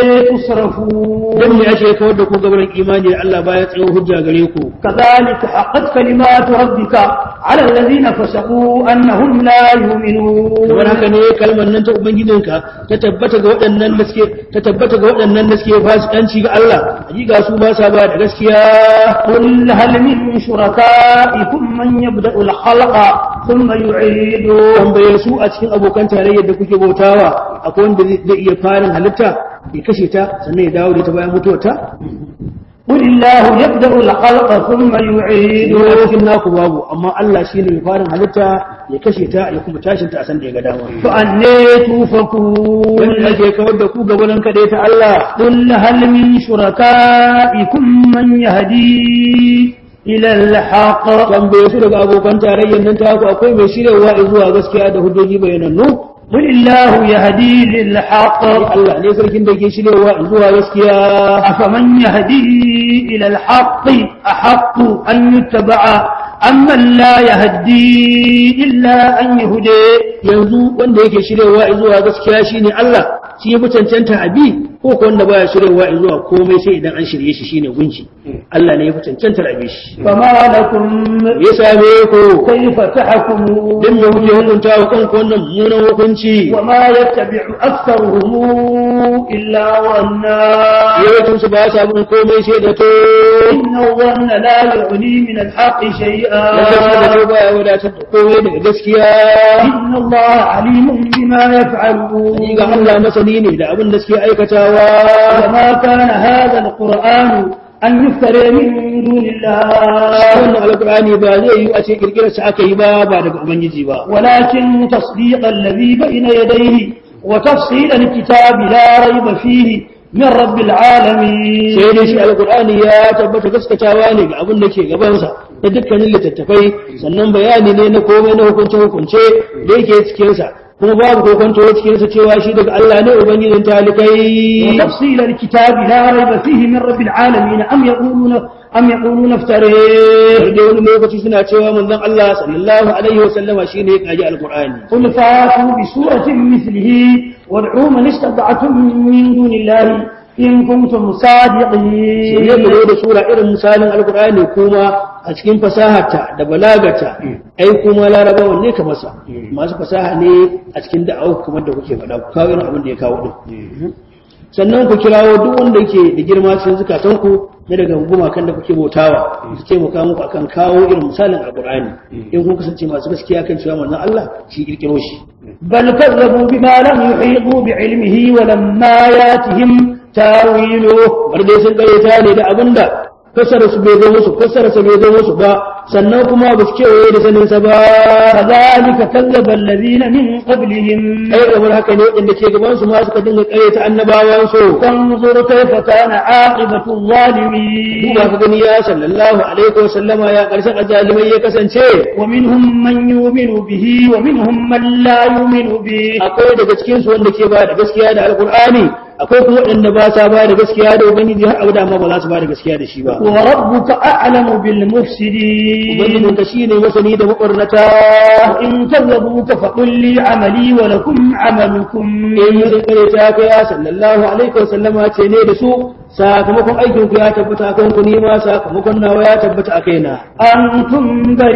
تصرفون dan ne ake kawar da ku gaban imani da Allah baya tsayo hujja gare ku كذلك حقت كلمات ربك على الذين فسقوا أنهم لا يؤمنون kamar haka ne kalmar nan ta ubangijinka ta tabbata ga waɗannan da suke ta tabbata ga waɗannan da suke fasikanci ga Allah hakika su ba sa ba da gaskiya قل هل من شركائكم من يبدأ الخلق ثم يعيده tambaye su a cikin abokan tarayyar da kuke bautawa akwai wanda zai iya farin halitta ya kashe ta sannan ya dawo da ta bayan mutuwarta قل الله يبدأ الخلق ثم يعيده a cikin naku babu amma Allah shine mai farin halitta ya kashe ta ya kuma tashin ta a san da ya ga dama فأني توفكون wanda ake kawar da ku gaban kaɗai ta Allah قل هل من شركائكم من يهدي إلى الحق tambaye su daga abokan tarayyar nan ta ku akwai mai shiryawa zuwa gaskiya da hujjoji bayanannu قل الله يهدي للحق Allah ne sarkin da ke shiryawa zuwa gaskiya أفمن يهدي إلى الحق أحق أن يتبع أمن لا يهدي إلا أن يهدي yanzu wanda yake shiryawa zuwa gaskiya shine Allah shi ya fi cancanta abi ko ko wanda baya shiryawa zuwa komai sai idan an shirye shi shine gunci Allah ne ya fi cancantar abi shi فما لكم ya same ku كيف تحكمون dan me kuke hukunta wa kanku wannan mummunan hukunci وما يتبع أكثرهم إلا ظنا yawancin su ba sa bin komai sai da to إن الظن لا يغني من الحق شيئا Allah da baya wadatar da komai daga gaskiya إن الله عليم بما يفعلون ni ga Allah masani ne da abin da suke aikatawa وما كان هذا القرآن أن يفترى من دون الله wannan alkur'ani ba zai yi a ce kirkirar sa aka yi ba ba daga ubangiji ba ولكن تصديق الذي بين يديه وتفصيل الكتاب لا ريب فيه من رب العالمين sai dai shi alkur'ani ya tabbata gaskatawa ne ga abin da ke gabansa da dukkanin littattafai sannan bayani ne na komai na hukunce hukunce da yake cikinsa kuma babu kokonto cikinsa cewa shi daga Allah ne ubangijin talikai وتفصيل الكتاب لا ريب فيه من رب العالمين أم يقولون أم يقولون افتريه da wani lokaci suna cewa manzon Allah sallallahu alaihi wa sallama shine ya kaji alkur'ani قل فاتوا بسورة مثله وادعوا من استطعتم من دون الله إن كنتم sai ya صادقين zo da sura irin misalin alkur'ani kuma a cikin fasaharta da balagata ai kuma larabawan ne ka masa masu fasaha ne a cikin da'awa kamar da kuke faɗa ku kawo irin abin da ya kawo din sannan ku kirawo duk wanda yake da girma cikin zukatanku na daga gumakan da kuke bautawa su taimaka muku akan kawo irin misalin alkur'ani in kun kasance masu gaskiya kan cewa manzon Allah shi kirkiro shi بل كذبوا بما لم يحيطوا بعلمه ولما ياتهم تاويله bar dai sun karyata ne da abinda fasara su bai zo musu fasara su bai zo musu ba sannan kuma ba su kewaye da sanin sa ba كذلك كذب الذين من قبلهم ai kamar haka ne waɗanda ke gaban su ma suka dinga ƙaryata annabawan su فانظر كيف كان عاقبة الظالمين duba ka gani ya sallallahu alaihi wa sallama ya ƙarshen azalimai ya kasance ومنهم من يؤمن به ومنهم من لا يؤمن به akwai daga cikin su wanda ke ba da gaskiya da alqur'ani akwai kuma waɗanda ba sa ba da gaskiya da ubangiji har abada ma ba za su ba da gaskiya da shi ba وربك أعلم بالمفسدين ubangijin ka shine masani da mabarnata وإن كذبوك فقل لي عملي ولكم عملكم in sun kare ta ka ya sallallahu alaihi wa sallama ce ne da su sakamakon aikin ku ya tabbata akan ku ni ma sakamakon nawa ya tabbata a kaina أنتم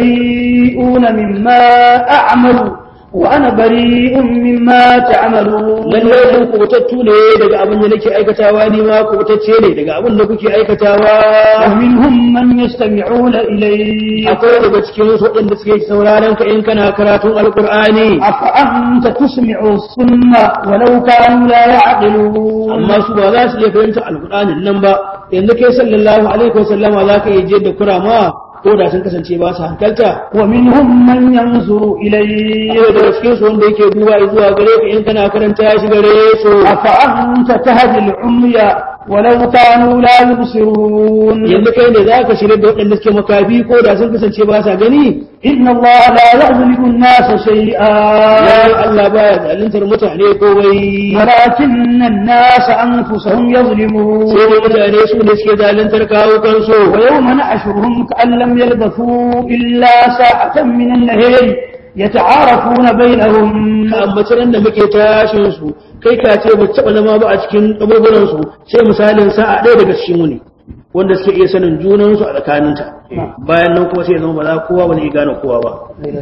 بريئون مما أعمل وأنا بريء مما تعملون lallai sun kubutattu ne daga abin da nake aikatawa ni ma kubutacce ne daga abin da kuke aikatawa ومنهم من يستمعون إليك akwai daga cikin su waɗanda suke sauraron ka in kana karatun alkur'ani أفأنت تسمع الصم ولو كانوا لا يعقلون amma su ba za su iya fahimta alkur'anin nan ba yanzu kai sallallahu alaihi wa sallama za ka iya je da kurama ko da sun kasance ba su hankalta ومنهم من ينظر إليك yau daga cikin su wanda yake duba zuwa gare ka in kana karanta shi gare su أفأنت تهدي العمي ولو كانوا لا يبصرون yanzu kai ne za ka shirya da waɗanda suke makafi ko da sun kasance ba sa gani إن الله لا يظلم الناس شيئا ya Allah baya zaluntar mutane ko wai ولكن الناس أنفسهم يظلمون sai dai mutane su ne suke zaluntar kawo kansu ويوم نحشرهم كأن لم يلبثوا إلا ساعة من النهار يتعارفون بينهم ka ambaci ran da muke tashin su kai ka ce ba taɓa zama ba a cikin kaburburan su sai misalin sa'a ɗaya daga cikin wuni wanda suke iya sanin junan su a tsakaninta bayan nan kuma sai ya zama ba za kowa ba ne ya gane kowa ba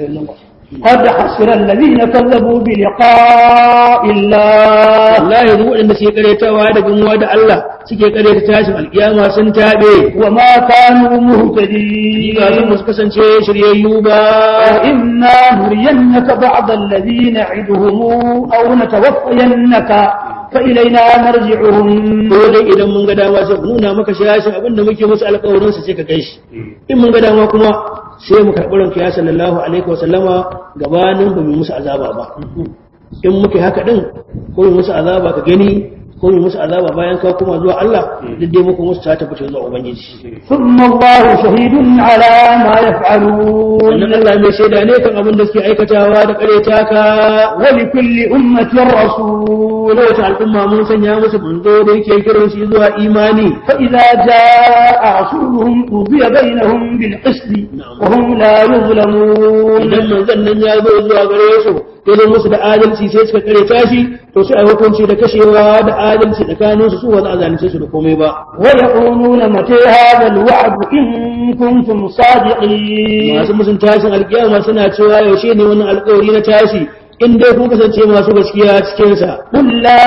قد حسر الذين كذبوا بلقاء الله wallahi duk waɗanda suke karyatawa da gamuwa da Allah suke karyata tashin alkiyama sun taɓe وما كانوا مهتدين ga sun su kasance shiryayyu ba وإما نرينك بعض الذي نعدهم أو نتوفينك فإلينا مرجعهم ko dai idan mun ga dama sai mu nuna maka shashin abin da muke musu alƙawarin sa sai ka kai shi in mun ga dama kuma sai mu karɓi ranka ya sallallahu alaihi wa sallama gabanin ba mu musu azaba ba in muke haka din ko mu musu azaba ka gani ko mu musu azaba bayan ka kuma zuwa Allah duk dai muku musu ta tabbata zuwa ubangiji ثم الله شهيد على ما يفعلون wannan Allah mai shaida ne kan abin da suke aikatawa da kareta ka ولكل أمة رسول wata al'umma mun sanya musu manzo da yake kiran shi zuwa imani فإذا جاء رسولهم قضي بينهم بالقسط وهم لا يظلمون idan manzon nan ya zo zuwa gare su ya zo musu da adalci sai suka kare tashi to sai a hukunci da kashewa da adalci tsakanin su su ba za a zalunce su da komai ba ويقولون متى هذا الوعد إن كنتم صادقين masu musun tashin alkiyama suna cewa yaushe ne wannan alkawari na tashi in dai kun kasance masu gaskiya cikin sa قل لا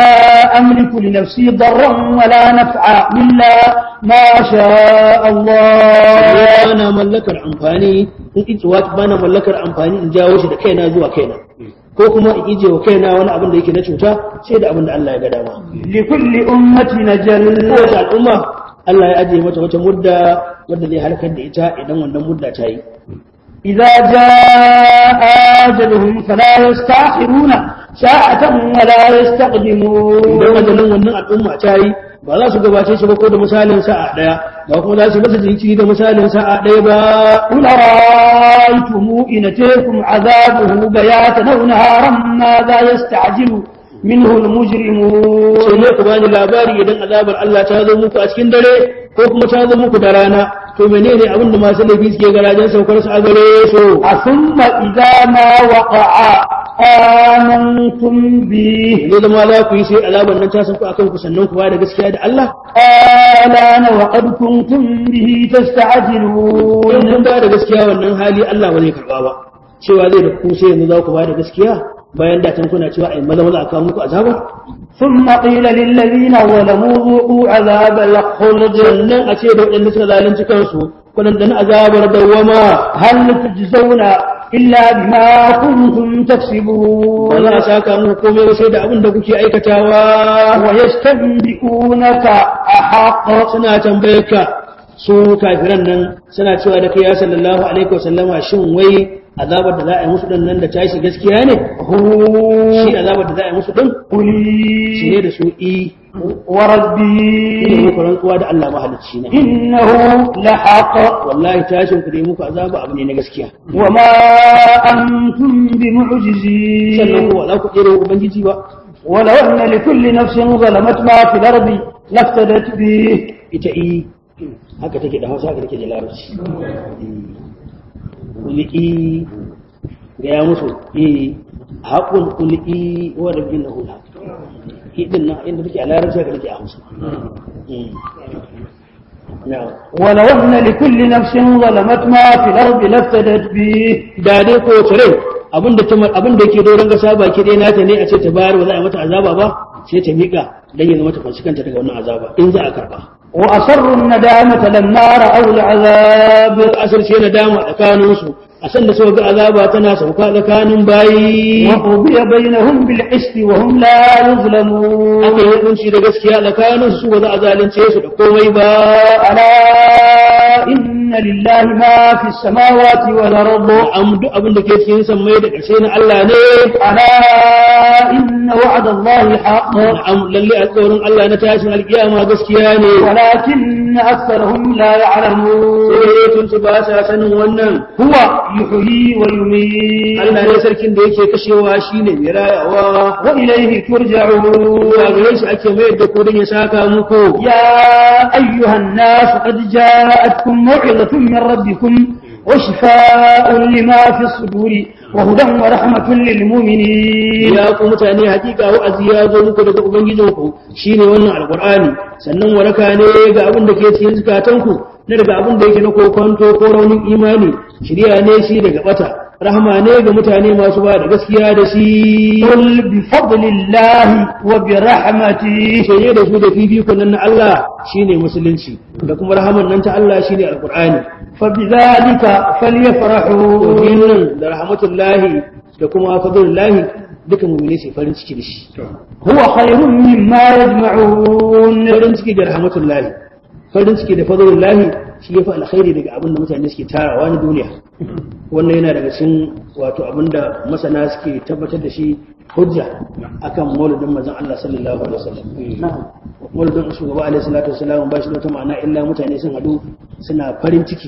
أملك لنفسي ضرا ولا نفعا إلا ما شاء الله ba na mallakar amfani in iji wata ba na mallakar amfani in jawo shi da kaina zuwa kaina ko kuma in ije wa kaina wani abin da yake na cuta sai da abin da Allah ya ga dama لكل أمة نجل kowace al'umma Allah ya ajiye mata wata mudda wadda zai halakar da ita idan wannan mudda ta yi إذا جاء أجلهم فلا يستأخرون ساعة ولا يستقدمون idan ajalin wannan al'umma ta yi ba za su gabace shi ba ko da misalin sa'a daya ba kuma za su masa jinkiri da misalin sa'a daya ba قل رأيتم إن أتيكم عذابه بياتا أو نهارا ماذا يستعجل منه sai المجرمون ne ku bani labari idan azabar Allah ta zo muku a cikin dare ko kuma ta zo muku da rana to menene abin da masu laifi suke garajen saukar su a gare su ثم إذا ما وقع آمنتم به ne zama za ku yi sai azabar nan ta sauko akan ku sannan ku ba da gaskiya da Allah آلان وقد كنتم به in تستعجلون kun ba da gaskiya wannan hali Allah ba zai karba ba cewa zai da ku sai yanzu za ku ba da gaskiya bayan da tun kuna cewa ai maza maza a kawo muku azaba ثم قيل للذين ظلموا ذوقوا عذاب الخلد sannan a ce da waɗanda suka zalunci kansu kuɗin azabar dawwama هل تجزون إلا بما كنتم تكسبون ba za a saka muku komai ba sai da abin da kuke aikatawa ويستنبئونك أحق suna tambayar ka su kafiran nan suna cewa da kai ya sallallahu alaihi wasallama shin wai azabar da za a yi musu din nan da tashi gaskiya ne shi azabar da za a yi musu din shi ne قولي da su i ne وربي muku rantsuwa da Allah mahalicci na إنه لحق wallahi tashin ku da yi muku azaba abu ne na gaskiya وما أنتم sannan بمعجزين kuma za ku tsere wa ubangiji ba ولو أن لكل نفس ظلمت ما في الأرض لافتدت به ita i haka take da hausa haka take da larabci kulli ga ya musu i haƙun kulli wa rabbin lahu haq i din nan inda take a larabci haka take a hausa na'am ولو أن لكل نفس ظلمت ما في الأرض لافتدت به da dai ko rai abin da abin da yake doron gasa baki dai nata ne a ce ta bayar ba za a yi mata azaba ba sai ta miƙa dan ya zama ta fanshi kanta daga wannan azaba in za a karba وأصروا الندامة لما رأوا العذاب asar ce na dama tsakanin su a san da suka ga azaba tana sauka tsakanin bayi وقضي بينهم بالقسط وهم لا يظلمون aka yi hukunci da gaskiya tsakanin su ba za a zalunce su da komai ba ألا إن لله ما في السماوات والأرض am duk abin da ke cikin sammai da ƙarshe na Allah ne ألا إن وعد الله حق am lalle alƙawarin Allah na tashin alƙiyama gaskiya ne ولكن أكثرهم لا يعلمون sai tun su ba sa sanin wannan هو يحيي ويميت Allah ne sarkin da yake kashewa shine mai rayawa وإليه ترجعون zuwa gare shi ake mayar da kudin ya saka muku يا أيها الناس قد جاءتكم موعظة من ربكم وشفاء لما في الصدور وهدى ورحمة للمؤمنين ya ku mutane hakika wa'azi ya zo muku daga ubangijinku shine wannan alqur'ani sannan waraka ne ga abin da ke cikin zukatanku na daga abin da yake na kokonto ko raunin imani shirya ne shi daga bata rahama ne ga mutane masu ba da gaskiya da shi قل بفضل الله وبرحمته shirye da su da fifikon nan na Allah shine musulunci da kuma rahaman nan ta Allah shine alqur'ani فبذلك فليفرحوا domin nan da rahmatullahi da kuma fadlullahi duka mu'mini sai farin ciki da shi هو خير مما يجمعون farin ciki da rahmatullahi farin ciki da fadlullahi shi yafi alkhairi daga abin da mutane suke tarawa na duniya wannan yana daga cikin wato abin da masana suke tabbatar da shi hujja akan mauludin manzon Allah sallallahu alaihi wasallam mauludin shugaba alaihi salatu wasallam ba shi da wata ma'ana illa mutane sun hadu suna farin ciki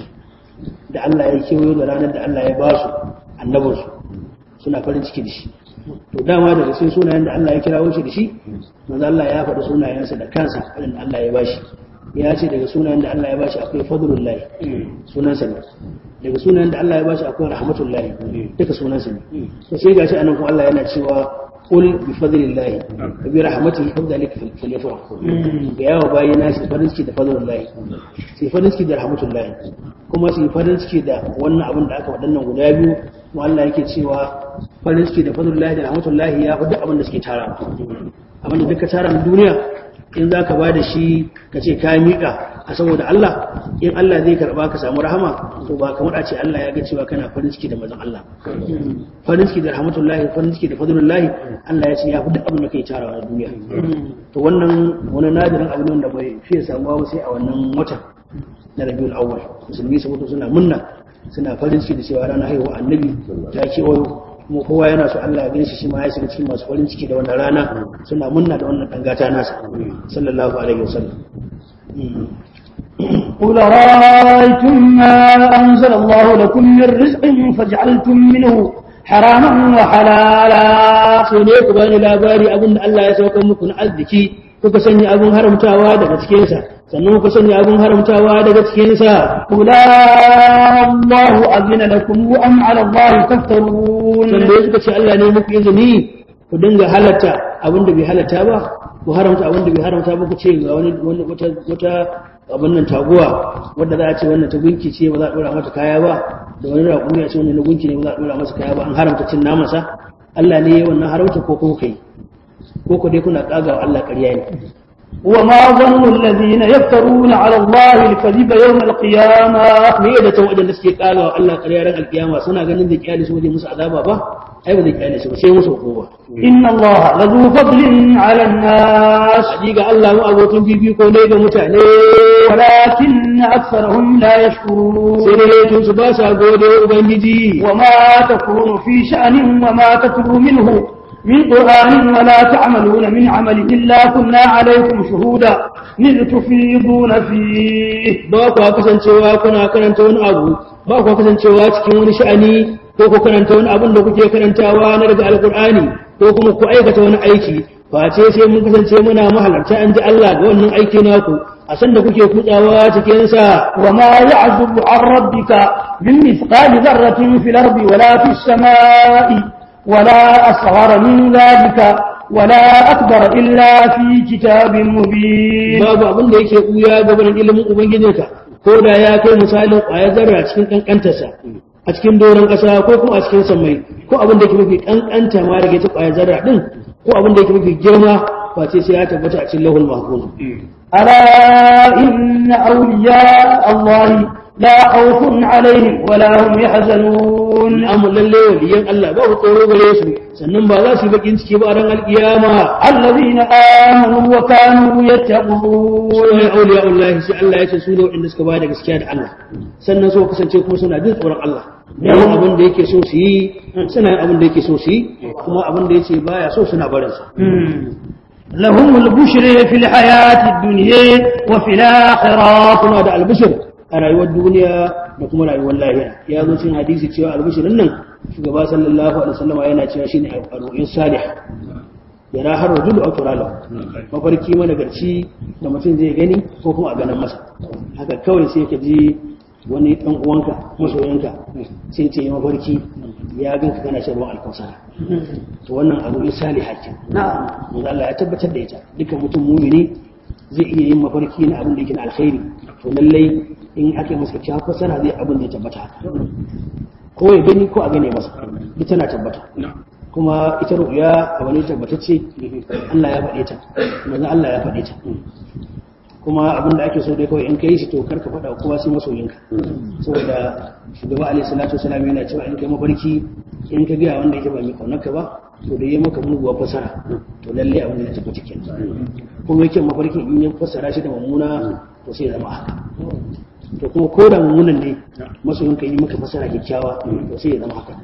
da Allah ya kewayo da ranar da Allah ya ba su annabinsu suna farin ciki da shi to dama daga cikin sunayen da Allah ya kirawo shi da shi manzo Allah ya faɗi sunayensa da kansa waɗanda Allah ya bashi ya ce daga sunayen da Allah ya bashi akwai fadlullahi sunansa ne daga sunayen da Allah ya bashi akwai rahmatullahi duka sunansa ne to sai gashi anan kuma Allah yana cewa qul bi fadlillahi wa bi rahmatihi fadhalika falyafrahu ga yawa bayina shi farin ciki da fadlullahi sai farin ciki da rahmatullahi kuma su yi farin ciki da wannan abin da aka waɗannan guda biyu kuma Allah yake cewa farin ciki da fadlullahi da rahmatullahi ya fi duk abin da suke tara abin da duka tara na duniya in za ka ba da shi ka ce ka miƙa a saboda Allah in Allah zai karɓa ka samu rahama to ba kamar a ce Allah ya ga cewa kana farin ciki da mazan Allah farin ciki da rahmatullahi farin ciki da fadlullahi Allah ya ce ya fi duk abin da kai tarawa na duniya to wannan wani nadirin abu ne wanda bai fiye samuwa ba sai a wannan watan na rabiul awwal musulmi su mutu suna munna suna farin ciki da cewa ranar haihuwa annabi ta kewayo kuma kowa yana so Allah ya gani shi ma ya shiga cikin masu farin ciki da wannan rana suna munna da wannan dangata nasa sallallahu alaihi wasallam قل رأيتم ما أنزل الله لكم من رزق فجعلتم منه حراما وحلالا so ne ku bani labari abin da Allah ya sauka muku na arziki kuka sanya abin haramtawa daga cikinsa sannan kuka sanya abin haramtawa daga cikinsa قل الله أذن لكم أم على الله تفترون sanda suka ce Allah ne muku izini ku dinga halatta abin da bai halatta ba ku haramta abin da bai haramta ba ku ce ga wani wani wata wata abin nan taguwa wadda za a ce wannan ta gunki ce ba za a dora mata kaya ba da wani raƙumi a ce wannan na gunki ne ba za a dora masa kaya ba an haramta cin namansa Allah ne ya wannan haramta ko ko kai ko ko dai kuna kagawa Allah ƙarya ne وما ظن الذين يفترون على الله الكذب يوم القيامة me da ta waɗanda suke kagawa Allah ƙarya ran alkiyama suna ganin da kiyali su waje musu azaba ba ai ba zai kyale su ba sai musu hukuma إن الله لذو فضل على الناس hakika Allah mu abokin bibiko ne ga mutane ولكن أكثرهم لا يشكرون sai dai tun su ba sa gode wa ubangiji وما تكون في شأن وما تتلو منه من قرآن ولا تعملون من عمل إلا كنا عليكم شهودا إذ تفيضون فيه ba ku kasancewa kuna karanta wani abu ba ku kasancewa cikin wani sha'ani ko ku karanta wani abin da kuke karantawa na daga alkur'ani ko kuma ku aikata wani aiki face sai mun kasance muna mahalarta an ji Allah ga wannan aiki naku a san da kuke kutsawa cikin sa وما يعزب عن ربك من مثقال ذرة في الأرض ولا في السماء ولا أصغر من ذلك ولا أكبر إلا في كتاب مبين babu abin da yake buya gaban ilimin ubangijinka ko da ya kai misalin ƙwayar zarra cikin kankantarsa a cikin doron ƙasa ko kuma a cikin sammai ko abin da yake mafi kankanta ma daga ita ƙwayar zarra din ko abin da yake mafi girma face sai ya tabbata a cikin lahul mahfuz ألا إن أولياء الله لا خوف عليهم ولا هم يحزنون amma lalle waliyan Allah ba ku tsoro gare su sannan ba za su yi bakin ciki ba a ran alkiyama الذين آمنوا وكانوا يتقون sunan auliya Allah sai Allah ya ce su ne waɗanda suka ba da gaskiya da Allah sannan so kasance kuma suna jin tsoron Allah yawan abin da yake so su yi suna yin abin da yake so su yi kuma abin da yake baya so suna barin sa لهم البشر في الحياة الدنيا وفي الآخرة kuna da albishir a rayuwar duniya da kuma rayuwar lahira ya zo cikin hadisi cewa albishirin nan shugaba sallallahu alaihi wasallam yana cewa shine al-ru'yus salih yara har rajulu aw turala mafarki managarci da mutum zai gani ko kuma a ganin masa haka kawai sai ka ji wani dan uwanka masoyinka sai ce mafarki ya ganka kana shan ruwan alkausara to wannan abu in salih hakin نعم manzo Allah ya tabbatar da ita dukkan mutum mumini zai iya yin mafarki na abin da yake na alkhairi to lallai in aka yi masa kyakkyawar fasara zai abin da ya tabbata haka ko ya gani ko a gane masa duk tana tabbata kuma ita ru'ya abu ne tabbatacce Allah ya faɗe ta manzo Allah ya faɗe ta kuma abin da ake so dai kawai in ka yi shi to kar ka faɗa wa kowa sai masoyinka saboda shugaba alaihi salatu wasalam yana cewa in kai mafarki in ka gaya wanda yake ba mai kaunarka ba to da ya maka muguwa fasara to lalle abin da ya tabbata kenan kuma yake mafarkin in ya fasara shi da mummuna to sai ya zama haka to kuma ko da mummunan ne masoyin ka yi maka fasara kyakkyawa to sai ya zama haka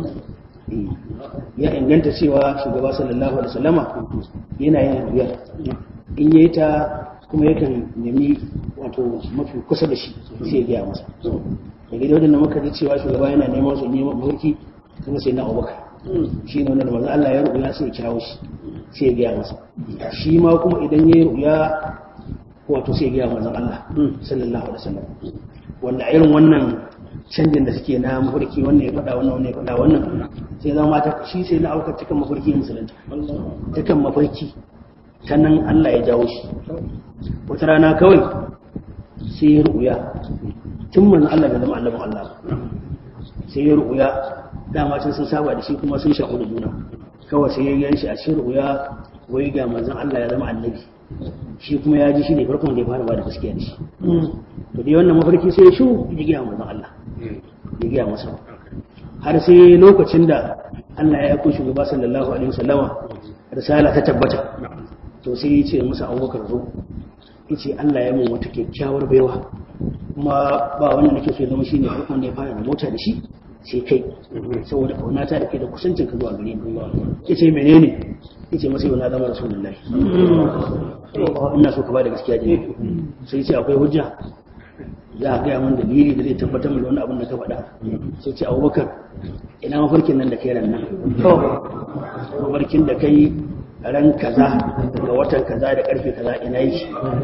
ya inganta cewa shugaba sallallahu alaihi wasallama yana yin ruyar in yayi ta kuma yakan nemi wato mafi kusa da shi sai ya gaya masa da gidan wadanda muka ji cewa shugaba yana neman su neman mafarki kuma sai na abubakar shi ne wanda manzo Allah ya rubuya sai ya kirawo shi sai ya gaya masa shi ma kuma idan ya yi rubuya wato sai ya gaya manzo Allah sallallahu alaihi wasallam wanda irin wannan canjin da suke na mafarki wannan ya faɗa wannan wannan ya faɗa wannan sai zama ta shi sai na aukar cikin mafarki musulunta cikin mafarki ta nan Allah ya jawo shi wata rana kawai sai ya rubuya tun manzo Allah bai zama annabin Allah ba sai ya rubuya dama can sun saba da shi kuma sun shaku da juna kawai sai ya gan shi a cikin ruya wai ga manzon Allah ya zama annabi shi kuma ya ji shi ne farkon da ya fara ba da gaskiya da shi to dai wannan mafarki sai ya shu ya gaya manzon Allah ya gaya masa har sai lokacin da Allah ya aiko shugaba sallallahu alaihi wasallama risala ta tabbata to sai ya ce masa Abubakar zo yace Allah ya mun wata kyakkyawar baiwa kuma ba wanda nake so ya zama shine farkon da ya fara mota da shi sai kai saboda kaunata da kai da kusancin ka zuwa gare ni yace menene yace masa yau na zama rasulullahi ina so ka ba da gaskiya ne sai ce akwai hujja za a gaya min dalili da zai tabbatar da wani abin da ka faɗa sai ce abubakar ina mafarkin nan da kai ran nan mafarkin da kai ran kaza ga watan kaza da karfe kaza ina yi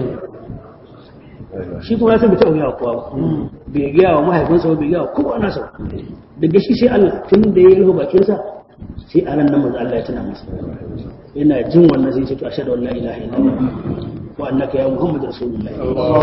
shi kuma ya san bai taɓa gaya wa kowa ba bai gaya wa mahaifinsa ba bai gaya wa kowa nasa ba daga shi sai Allah tun da ya rufe bakinsa sai a ran nan manzo Allah ya tuna masa yana jin wannan sai ce to ashhadu an la ilaha illallah wa annaka ya muhammadu rasulullah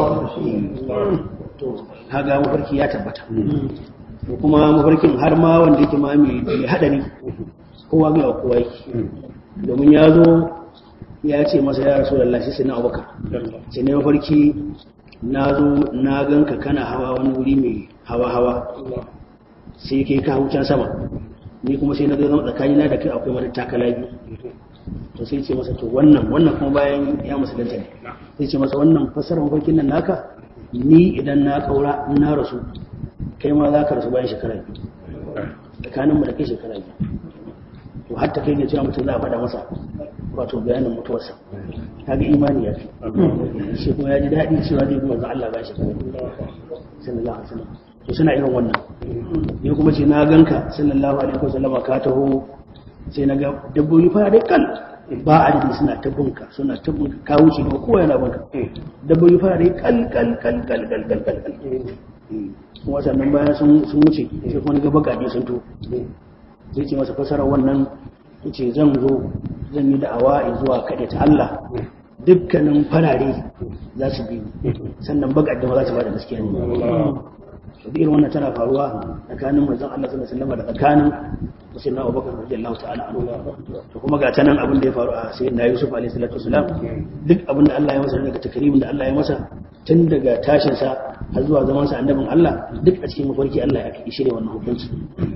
to kaga mafarki ya tabbata to kuma mafarkin har ma wanda yake ma mai hadari kowa ga kowa yake domin ya zo ya ce masa ya rasulullah sai na abubakar sai ne mafarki na zo na ganka kana hawa wani wuri mai hawa hawa sai kai ka can sama ni kuma sai na zo zama tsakanina da kai akwai wani takala biyu to sai ce masa to wannan wannan kuma bayan ya musulunta ne sai ce masa wannan fasarar mafarkin nan naka ni idan na kaura in na rasu kai ma za ka rasu bayan shekara biyu tsakaninmu da kai shekara biyu to hatta kai ne cewa mutum za a faɗa masa wato bayanin mutuwarsa kaga imani ya fi shi kuma ya ji daɗi cewa zai kuma ga Allah ba shi sallallahu alaihi wasallam to suna irin wannan ni kuma ce na ganka sallallahu alaihi wasallam ka taho sai na ga dabbobi fara dai kal ba adadi suna ta bunka suna ta bunka ka wuce ba kowa yana bunka dabbobi fara dai kal kal kal kal kal kal kal kal kuma sannan bayan sun sun wuce sai kuma ga bakaje sun to sai ce masa fasara wannan yace zan zo zan yi da'awa zuwa kaɗe ta Allah dukkanin farare za su bi sannan bakaje ma za su ba da gaskiya ne to irin wannan tana faruwa tsakanin manzon Allah sallallahu alaihi wasallam da tsakanin musulman Abubakar radiyallahu ta'ala anhu to kuma ga tanan abin da ya faru a sayyidina Yusuf alaihi salatu wasalam duk abin da Allah ya masa daga takrimin da Allah ya masa tun daga tashin sa har zuwa zaman sa annabin Allah duk a cikin mafarki Allah ya kai shirye wannan hukunci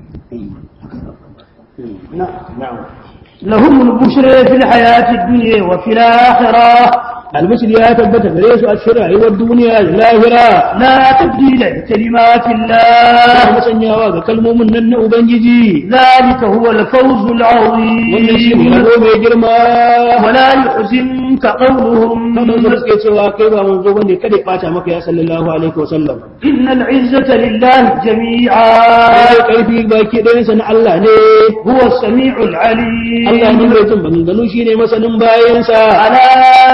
na'am لهم البشر في الحياة الدنيا وفي الآخرة albashir ya tabbata gare su a cikin rayuwar duniya da lahira لا تبديل لكلمات ya الله musanyawa ga kalmomin nan na ubangiji ذلك هو الفوز wannan shi ne العظيم rabo mai girma ولا يحزنك قولهم sannan su suke cewa kai ba manzo bane kada ya bata maka ya sallallahu alaihi wa sallam إن العزة لله جميعا sai karfi baki ɗayan sa na Allah ne هو السميع العليم Allah ne mai jin maganganu shine masanin bayansa ألا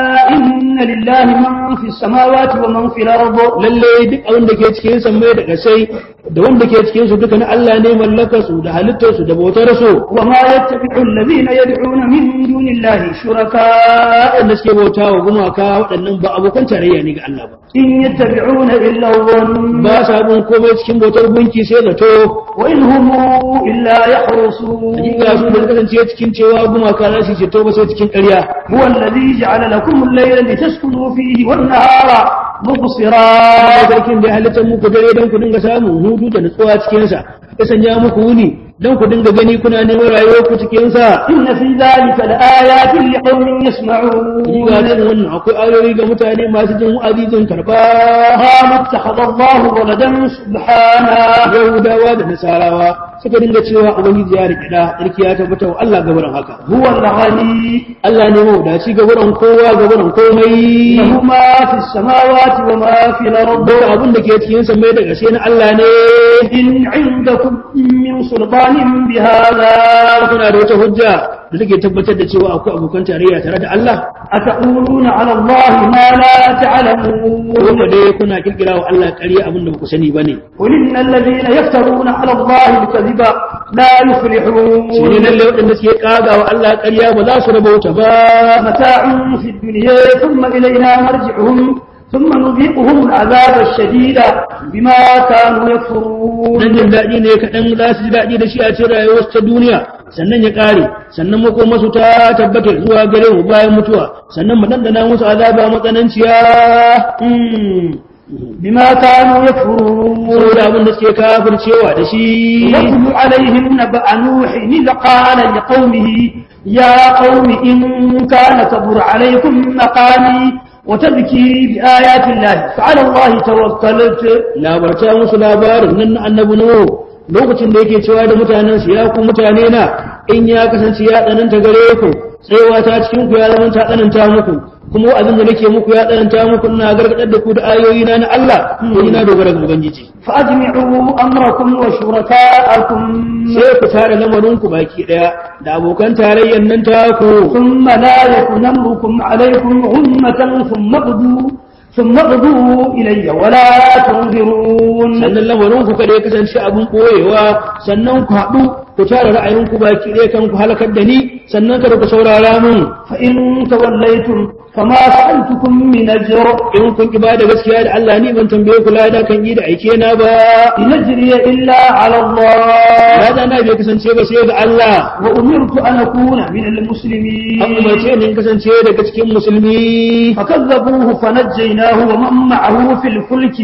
إن لله من في السماوات ومن في الأرض lalle duk abin da ke cikin sammai da kasai da wanda ke cikin su duka na Allah ne mallakar su da halittar su da bautar su وما يتبع الذين يدعون من دون الله شركاء waɗanda suke bauta wa gumaka waɗannan ba abokan tarayya ne ga Allah ba إن يتبعون إلا الظن ba sa bin komai cikin bautar gunki sai zato وإن هم إلا يحرصون hakika su da kasance cikin cewa gumaka za su ceto ba sai cikin ƙarya هو الذي جعل لكم الليل لتسكنوا فيه والنهار مبصرا sarkin da ya halittar muku dare don ku dinga samun hutu da nutsuwa cikinsa ya sanya muku wuni don ku dinga gani kuna neman rayuwar ku cikinsa إن في ذلك لآيات لقوم يسمعون Riga cikin wannan akwai ayoyi ga mutane masu jin wa'azi jin karɓa قالوا اتخذ الله ولدا سبحانه Yahudawa da Nasarawa suka dinga cewa Ubangiji ya riƙe da tsarki ya tabbata wa Allah gabaran haka. هو الغني Allah ne mawadaci gabaran kowa gabaran komai. له ما في السماوات وما في الأرض Duk abin da ke cikin sa mai da gaske na Allah ne. إن عندكم من سلطان بهذا Kuna da wata hujja da take tabbatar da cewa akwai abokan tarayya tare da Allah. أتقولون على الله ما لا تعلمون Kuma dai kuna kirkira wa Allah ƙarya abin da ba ku sani ba ne. قل إن الذين يفترون على الله الكذب لا Shi ne يفلحون lalle waɗanda suke ƙaga wa Allah ƙarya ba za su rabauta ba. متاع في الدنيا ثم إلينا مرجعهم ثم نذيقهم العذاب الشديد بما كانوا يكفرون dan jin daɗi ne kaɗan za su ji daɗi da shi a cikin rayuwarsu ta duniya sannan ya ƙare sannan makomarsu ta tabbata zuwa gare mu bayan mutuwa sannan mu dandana musu azaba matsananciya مم. بما كانوا يكفرون saboda abin da suke kafircewa da shi واتل عليهم نبأ نوح إذ قال لقومه يا قوم إن كان كبر عليكم مقامي وتذكيري بآيات الله فعلى الله توكلت labarta musu labarin nan na annabi nuhu lokacin da yake cewa da mutanen su ya ku mutane na in ya kasance ya tsananta gare ku tsayawa ta cikin ku ya zama ta tsananta muku kuma abin da nake muku ya tsananta muku ina gargadar da ku da ayoyi na na Allah ko ina dogara ga ubangiji فأجمعوا أمركم وشركاءكم sai ku tare lamarin ku baki daya da abokan tarayyan nan taku ثم لا يكن أمركم عليكم غمة ثم اغدوا ثم اغدوا إلي ولا تنظرون sannan lamarin ku kada ya kasance abin boyewa sannan ku haɗu ku tare ra'ayin ku baki daya kan ku halakar da ni sannan kada ku saurara mun فإن توليتم فما سألتكم من أجر in kun ki bada gaskiya da Allah ni ban tambaye ku lada kan yi da aike na ba إن أجري إلا على الله lada na bai kasance ba sai ga Allah وأمرت أن أكون من المسلمين an umarce ni in kasance daga cikin musulmi فكذبوه فنجيناه ومن معه في الفلك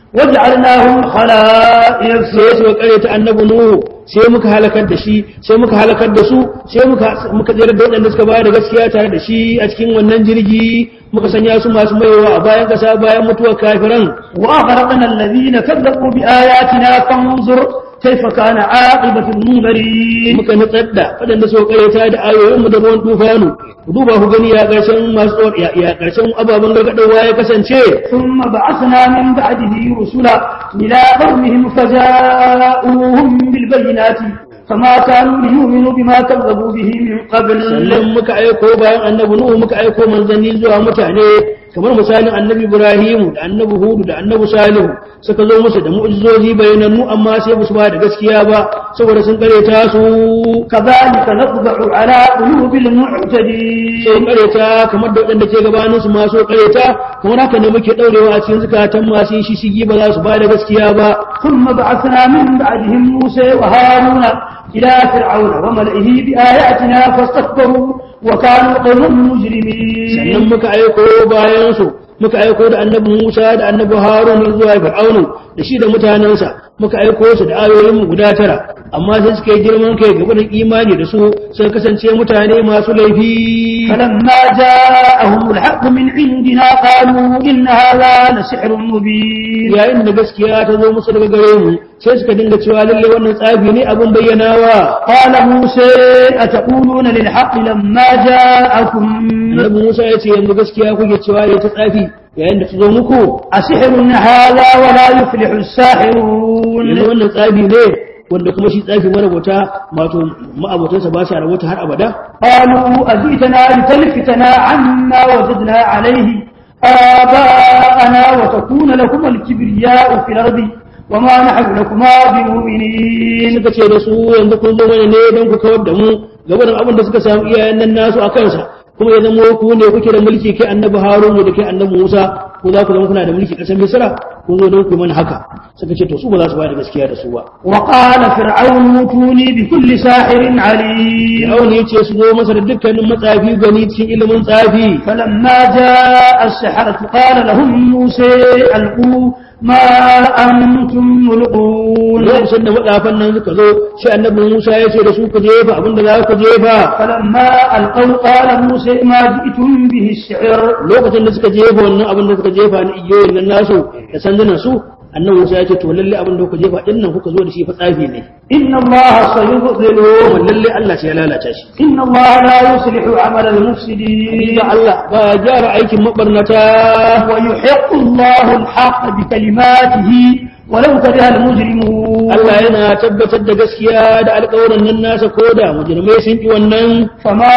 وجعلناهم خلائف sai su karyata annabi nuhu sai muka halakar da shi sai muka halakar da su sai muka muka tsere da waɗanda suka bayar da gaskiya tare da shi a cikin wannan jirgi muka sanya su masu maiwa a bayan kasa bayan mutuwar kafiran وأغرقنا الذين كذبوا بآياتنا فانظر كيف كان عاقبة المنذرين muka nutsar da waɗanda suka karyata da ayoyin mu da ruwan tufanu ku duba ku gani ya ƙarshen masu tsor ya ya ƙarshen ababen gargaɗowa ya kasance ثم بعثنا من بعده رسلا إلى قومهم فجاءوهم بالبينات فما كانوا ليؤمنوا بما كذبوا به من قبل sannan muka aiko bayan annabi nuhu muka aiko manzanni zuwa mutane kamar misalin annabi ibrahimu da annabi hudu da annabi salihu suka zo musu da mu'jizozi bayanannu amma sai ba su ba da gaskiya ba saboda sun kareta su كذلك نطبع على قلوب sai المعتدين kareta kamar da waɗanda ke gabanin su masu kareta kamar haka ne muke ɗaurewa a cikin zukatan masu yin shishigi ba za su ba da gaskiya ba ثم بعثنا من بعدهم موسى وهارون إلى فرعون وملئه بآياتنا فاستكبروا وكانوا قوما مجرمين sannan muka aiko bayan su muka aiko da annabi Musa da annabi Harun zuwa Fir'aunu da shi da mutanensa muka aiko su da ayoyin mu guda tara amma sai suka yi girman kai gaba da imani da su sai kasance mutane masu laifi فلما جاءهم الحق من عندنا قالوا إن هذا لسحر مبين yayin da gaskiya ta zo musu daga gare mu sai suka dinga cewa lalle wannan tsafi ne abin bayyanawa قال موسى أتقولون للحق لما جاءكم annabi Musa ya ce yanzu gaskiya kuke cewa ya ta tsafi yayin da ta zo muku أسحر هذا ولا يفلح الساحرون yanzu wannan tsafi ne wanda kuma shi tsafi marabota wato ma'abotansa ba sa rabota har abada قالوا أجئتنا لتلفتنا عما وجدنا عليه آباءنا وتكون لكم الكبرياء في الأرض وما نحن لكما بمؤمنين suka ce da su yanzu kun zo mana ne don ku kawar da mu gaba da abin da suka samu iyayen nan nasu a kansa kuma ya zama ku ne kuke da mulki kai annabi harun da kai annabi musa ko za ku zama kuna da mulki ƙasar misra kun zo don ku yi mana haka suka ce to su ba za su ba da gaskiya da su ba وقال فرعون ائتوني بكل ساحر عليم Fir'aun ya ce su zo masa da dukkanin matsafi gani cikin ilimin tsafi فلما جاء السحرة قال لهم موسى ألقوا ما أنتم ملقون lokacin da matsafan nan suka zo shi annabi musa ya ce da su ku jefa abin da za ku jefa فلما ألقوا قال موسى ما جئتم به السحر lokacin da suka jefa wannan abin da suka jefa na igiyoyin nan nasu da sandunan su annabi Musa ya ce to lalle abin da kuka jefa din nan kuka zo da shi fa tsafi ne إن الله سيبطله kuma lalle Allah ce ya lalata shi إن الله لا يصلح عمل المفسدين da Allah ba ya gyara aikin mabarnata ويحق الله الحق بكلماته ولو كره المجرمون Allah yana tabbatar da gaskiya da alƙawarin nan nasa ko da mujrimai sun ki wannan فما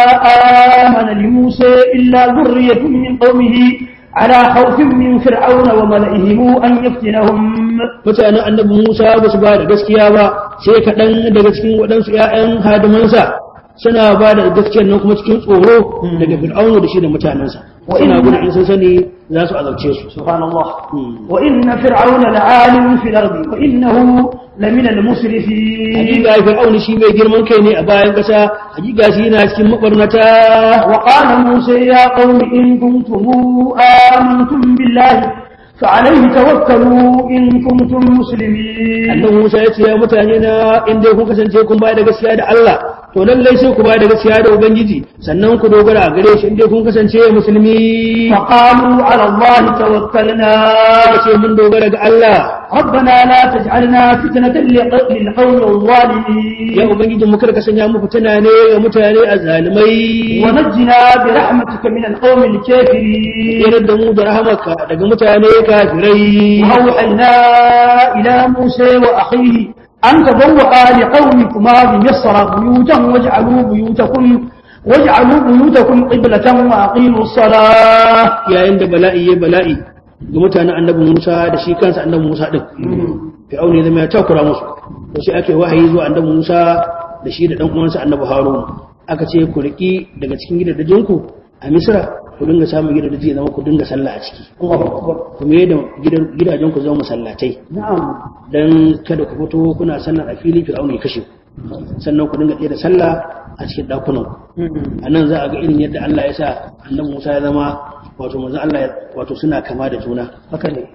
آمن لموسى إلا ذرية من قومه على خوف من فرعون وملئهم أن يفتنهم mutanen annabi Musa ba su ba da gaskiya ba sai kaɗan daga cikin waɗansu ‘ya'yan hadimansa suna ba da gaskiyar nan kuma cikin tsoro daga fir'aunu da shi da mutanensa suna gudun in sun sani za su azabce su سبحان الله وإن فرعون لعال في الأرض وإنه لمن المسرفين hakika fir'aunu shi mai girman kai ne a bayan ƙasa hakika shi yana cikin mabarnata وقال موسى يا قوم إن كنتم آمنتم بالله فعليه توكلوا إن كنتم مسلمين annabi Musa ya ce ya mutane na in dai kun kasance kun ba da gaskiya da Allah to lallai sai ku ba da gaskiya da ubangiji sannan ku dogara a gare shi in dai kun kasance musulmi فقالوا على الله توكلنا ka ce mun dogara ga Allah ربنا لا تجعلنا فتنة لق- للقوم الظالمين ya ubangiji mu kada ka sanya mu fitina ne ga mutane azzalimai ونجنا برحمتك من القوم الكافرين yanar da mu da rahamarka daga mutane kafirai وأوحينا إلى موسى وأخيه أن تبوأ لقومكما بمصر بيوتا واجعلوا بيوتكم واجعلوا بيوتكم قبلة وأقيموا الصلاة yayin da bala'i ya bala'i ga mutanen annabi Musa da shi kansa annabi Musa din Fir'aun ya zama ya takura musu to sai ake wahayi zuwa annabi Musa da shi da dan uwansa annabi Harun aka ce ku riki daga cikin gidajenku a Misra ku dinga samun gidaje zama ku dinga sallah a ciki ku me da gidajen ku zama masallatai نعم dan kada ku fito kuna sallar a fili Fir'aun ya kashe ku sannan ku dinga tsaye da sallah a cikin dakunan ku a nan za a ga irin yadda Allah ya sa annabi Musa ya zama wato manzo Allah ya- wato suna kama da juna haka ne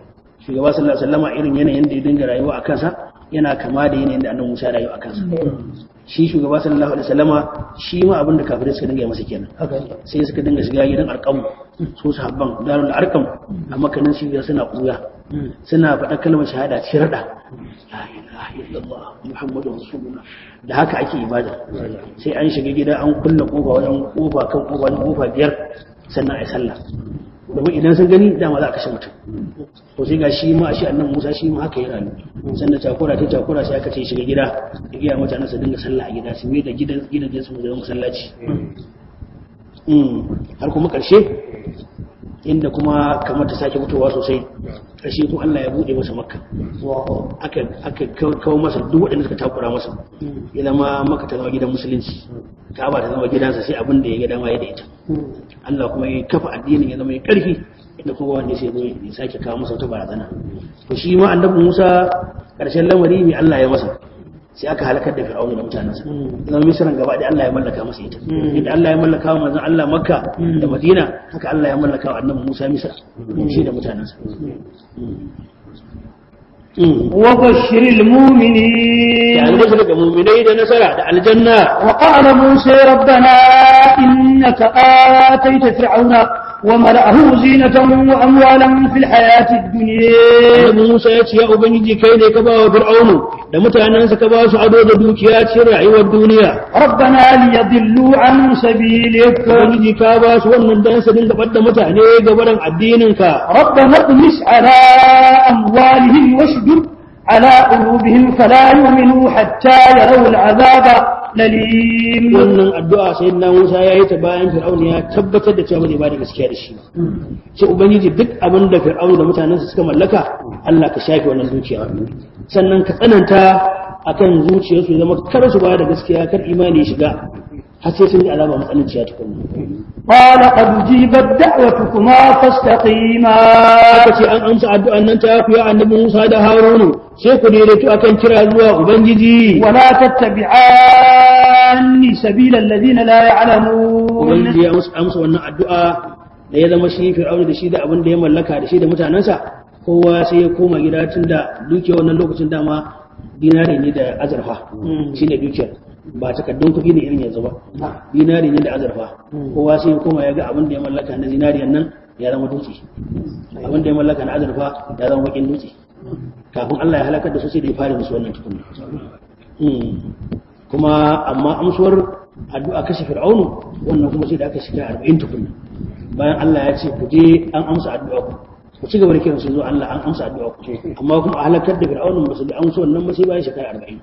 shugaba sallallahu alaihi wasallama irin yanayin da ya dinga rayuwa a kansa yana kama da yanayin da annabi Musa ya rayu a kansa shi shugaba sallallahu alaihi wasallama shi ma abin da kafirai suka dinga masa kenan sai suka dinga shiga gidan arkam su sahabban darul arkam a makanin shi suna kuya suna faɗa kalmar shahada ci rada la ilaha illallah muhammadu rasulullah da haka ake ibada sai an shiga gida an kulle kofa wajen kofa kan kofa wajen kofa biyar sannan ai sallah domin idan sun gani dama za a kashe mutum to sai ga shi ma shi annan Musa shi ma haka ya rayu sannan takura ta takura sai aka ce shiga gida ya gaya mutanen su dinga sallah a gida su mai da gidan gidajen su zama masallaci har kuma karshe inda kuma kamar ta sake fitowa sosai karshe kuma Allah ya bude masa makka aka aka kawo masa duk waɗanda suka takura masa ya zama maka ta zama gidan musulunci ka'aba ta zama gidansa sai abin da ya ga dama ya da ita Allah kuma ya kafa addinin ya zama ya karfi inda kuma wanda sai zo ya sake kawo masa wata barazana to shi ma annabi Musa karshen lamari ne Allah ya masa sai aka halakar da fir'auna da mutanensa zama misran gaba da Allah ya mallaka masa ita inda Allah ya mallaka wa manzon Allah Makka da Madina haka Allah ya mallaka wa annabi Musa Misra shi da mutanensa وبشر المؤمنين يعني بشر المؤمنين da nasara da aljanna وقال موسى ربنا إنك آتيت فرعون وملأه زينة وأموالا في الحياة الدنيا Annabi Musa ya ce ya Ubangiji kai ne ka ba wa Fir'aunu da mutanensa ka ba su ado da dukiya cikin rayuwar duniya. ربنا ليضلوا عن سبيلك Ubangiji ka ba su wannan dan su dinga ɓadda mutane gabaran addininka. ربنا اطمس على أموالهم واشدد على قلوبهم فلا يؤمنوا حتى يروا العذاب الأليم Wannan addu'a sai na Musa ya yi ta bayan Fir'aunu ya tabbatar da cewa bai ba da gaskiya da shi ba. Sai Ubangiji duk abin da Fir'aunu da mutanensa suka mallaka Allah ka shafe wannan dukiya. Sannan ka tsananta akan zuciyarsu ya zama kar su ba da gaskiya kar imani ya shiga har sai sun yi alama matsananciya tukunna. قال قد جيبت دعوتكما فاستقيما aka ce an amsa addu'an nan ta fi annabi Musa da Harunu sai ku daidaito akan kira zuwa Ubangiji ولا تتبعان سبيل الذين لا يعلمون Ubangiji ya amsa amsa wannan addu'a da ya zama shi Fir'auna da shi da abin da ya mallaka da shi da mutanensa kowa sai ya koma gida tun da dukiyar wannan lokacin dama dinari ne da azurfa shine dukiyar ba takaddun kuɗi ne irin yanzu ba dinari ne da azurfa kowa sai ya koma ya ga abin da ya mallaka na zinariyan nan ya zama dutse abin da ya mallaka na azurfa ya zama bakin dutse kafin Allah ya halakar da su sai da ya fara musu wannan tukunna kuma amma amsuwar addu'a kashe fir'aunu wannan kuma sai da aka shiga arba'in tukunna bayan Allah ya ce ku je an amsa addu'a ku ku ci gaba da kiran su zuwa Allah an amsa addu'a ku amma kuma a halakar da fir'aunu ba su da amsa wannan ba sai bayan shekara arba'in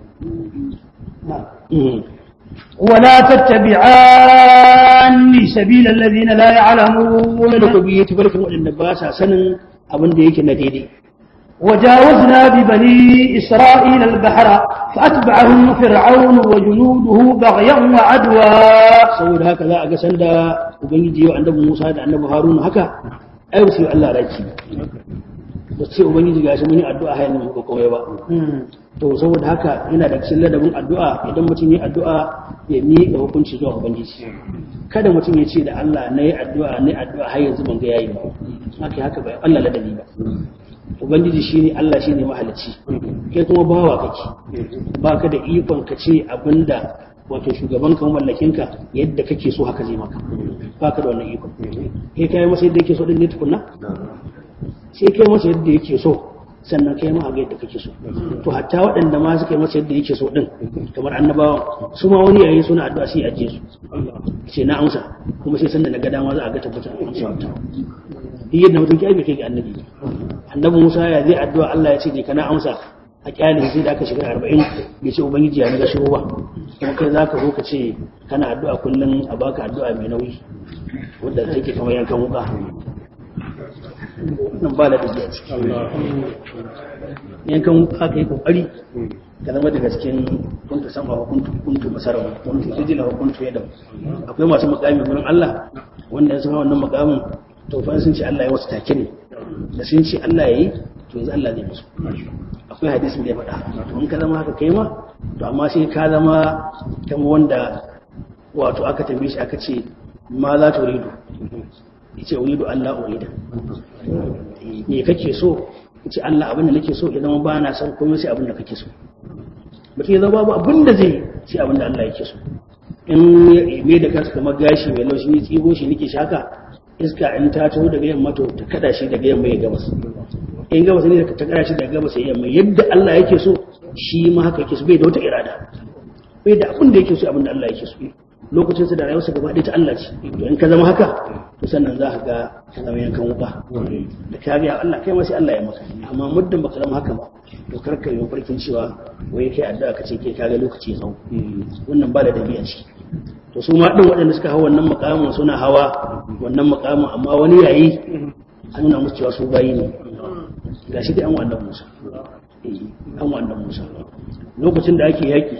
ولا تتبعان سبيل الذين لا يعلمون wanda ku biye tafarkin waɗanda ba sa sanin abin da yake na daidai وجاوزنا ببني إسرائيل البحر فأتبعهم فرعون وجنوده بغيا وعدوا saboda haka za a ga sanda ubangiji yau annabi Musa da annabi Haruna haka ai ba su yi Allah raki ba ce ubangiji gashi mun yi addu'a har yanzu muka komai ba to saboda haka yana da cikin ladabin addu'a idan mutum yi addu'a ya miƙa hukunci zuwa ubangiji kada mutum ya ce da Allah na yi addu'a na yi addu'a har yanzu ban ga yayi ba haka haka bai Allah ladabi ba ubangiji shine Allah shine mahalicci kai kuma bawa kake baka da ikon ka ce abinda wato shugaban ka mallakin ka yadda kake so haka zai maka baka da wannan ikon kai kai masa yadda yake so din ne tukunna sai kai masa yadda yake so sannan kai ma ga yadda kake so to hatta waɗanda ma suka yi masa yadda yake so din kamar annabawa su ma wani yayin suna addu'a sai ajiye su ce na amsa kuma sai sanda na ga dama za a ga tabbatar amsa ta duk yadda mutum ke aiki kai ga annabi annabi Musa ya zai addu'a Allah ya ce je kana amsa a kyalin sai da aka shiga arba'in bai ce ubangiji ya naga shiru ba kuma kai za ka zo ka ce kana addu'a kullum a baka addu'a mai nauyi wadda take kamar yankan wuka nan ba da dajiya ciki yankan wuka ka yi kokari ka zama daga cikin kuntu sama wa kuntu kuntu masara wa kuntu sijila wa kuntu yadda akwai masu mukami gurin Allah wanda ya zama wannan mukamin to fa sun ce Allah ya wasu take ne da sun ce Allah ya yi to yanzu Allah zai musu akwai hadisin da ya faɗa to in ka zama haka kai ma to amma sai ka zama kama wanda wato aka tambaye shi aka ce ma za ta uridu ya ce uridu Allah urida me kake so ce Allah abin da nake so ya zama ba na son komai sai abin da kake so mutum ya zama babu abin da zai sai abin da Allah yake so in me da kansa kamar gashi mai laushi ne tsigo shi nake shaka iska in ta taho daga yamma to ta kada shi daga yamma ya gabas in gabas ne ta kada shi daga gabas ya yamma yadda Allah yake so shi ma haka yake so bai da wata irada bai da abin da yake so abin da Allah yake so lokacin sa da rayuwarsa gaba ɗaya ta Allah ce to in ka zama haka to sannan za ka ga ka zama yankan wuka da ka ga Allah kai ma sai Allah ya maka amma muddin baka zama haka ba to kar ka yi farkin cewa wai kai addu'a ka ce kai ka ga lokaci ya wannan ba da dabi'a ciki to su ma din waɗanda suka hawa wannan mukamin suna hawa wannan mukamin amma wani yayi an nuna musu cewa su bayi ne gashi dai an wannan Musa an wannan Musa lokacin da ake yaki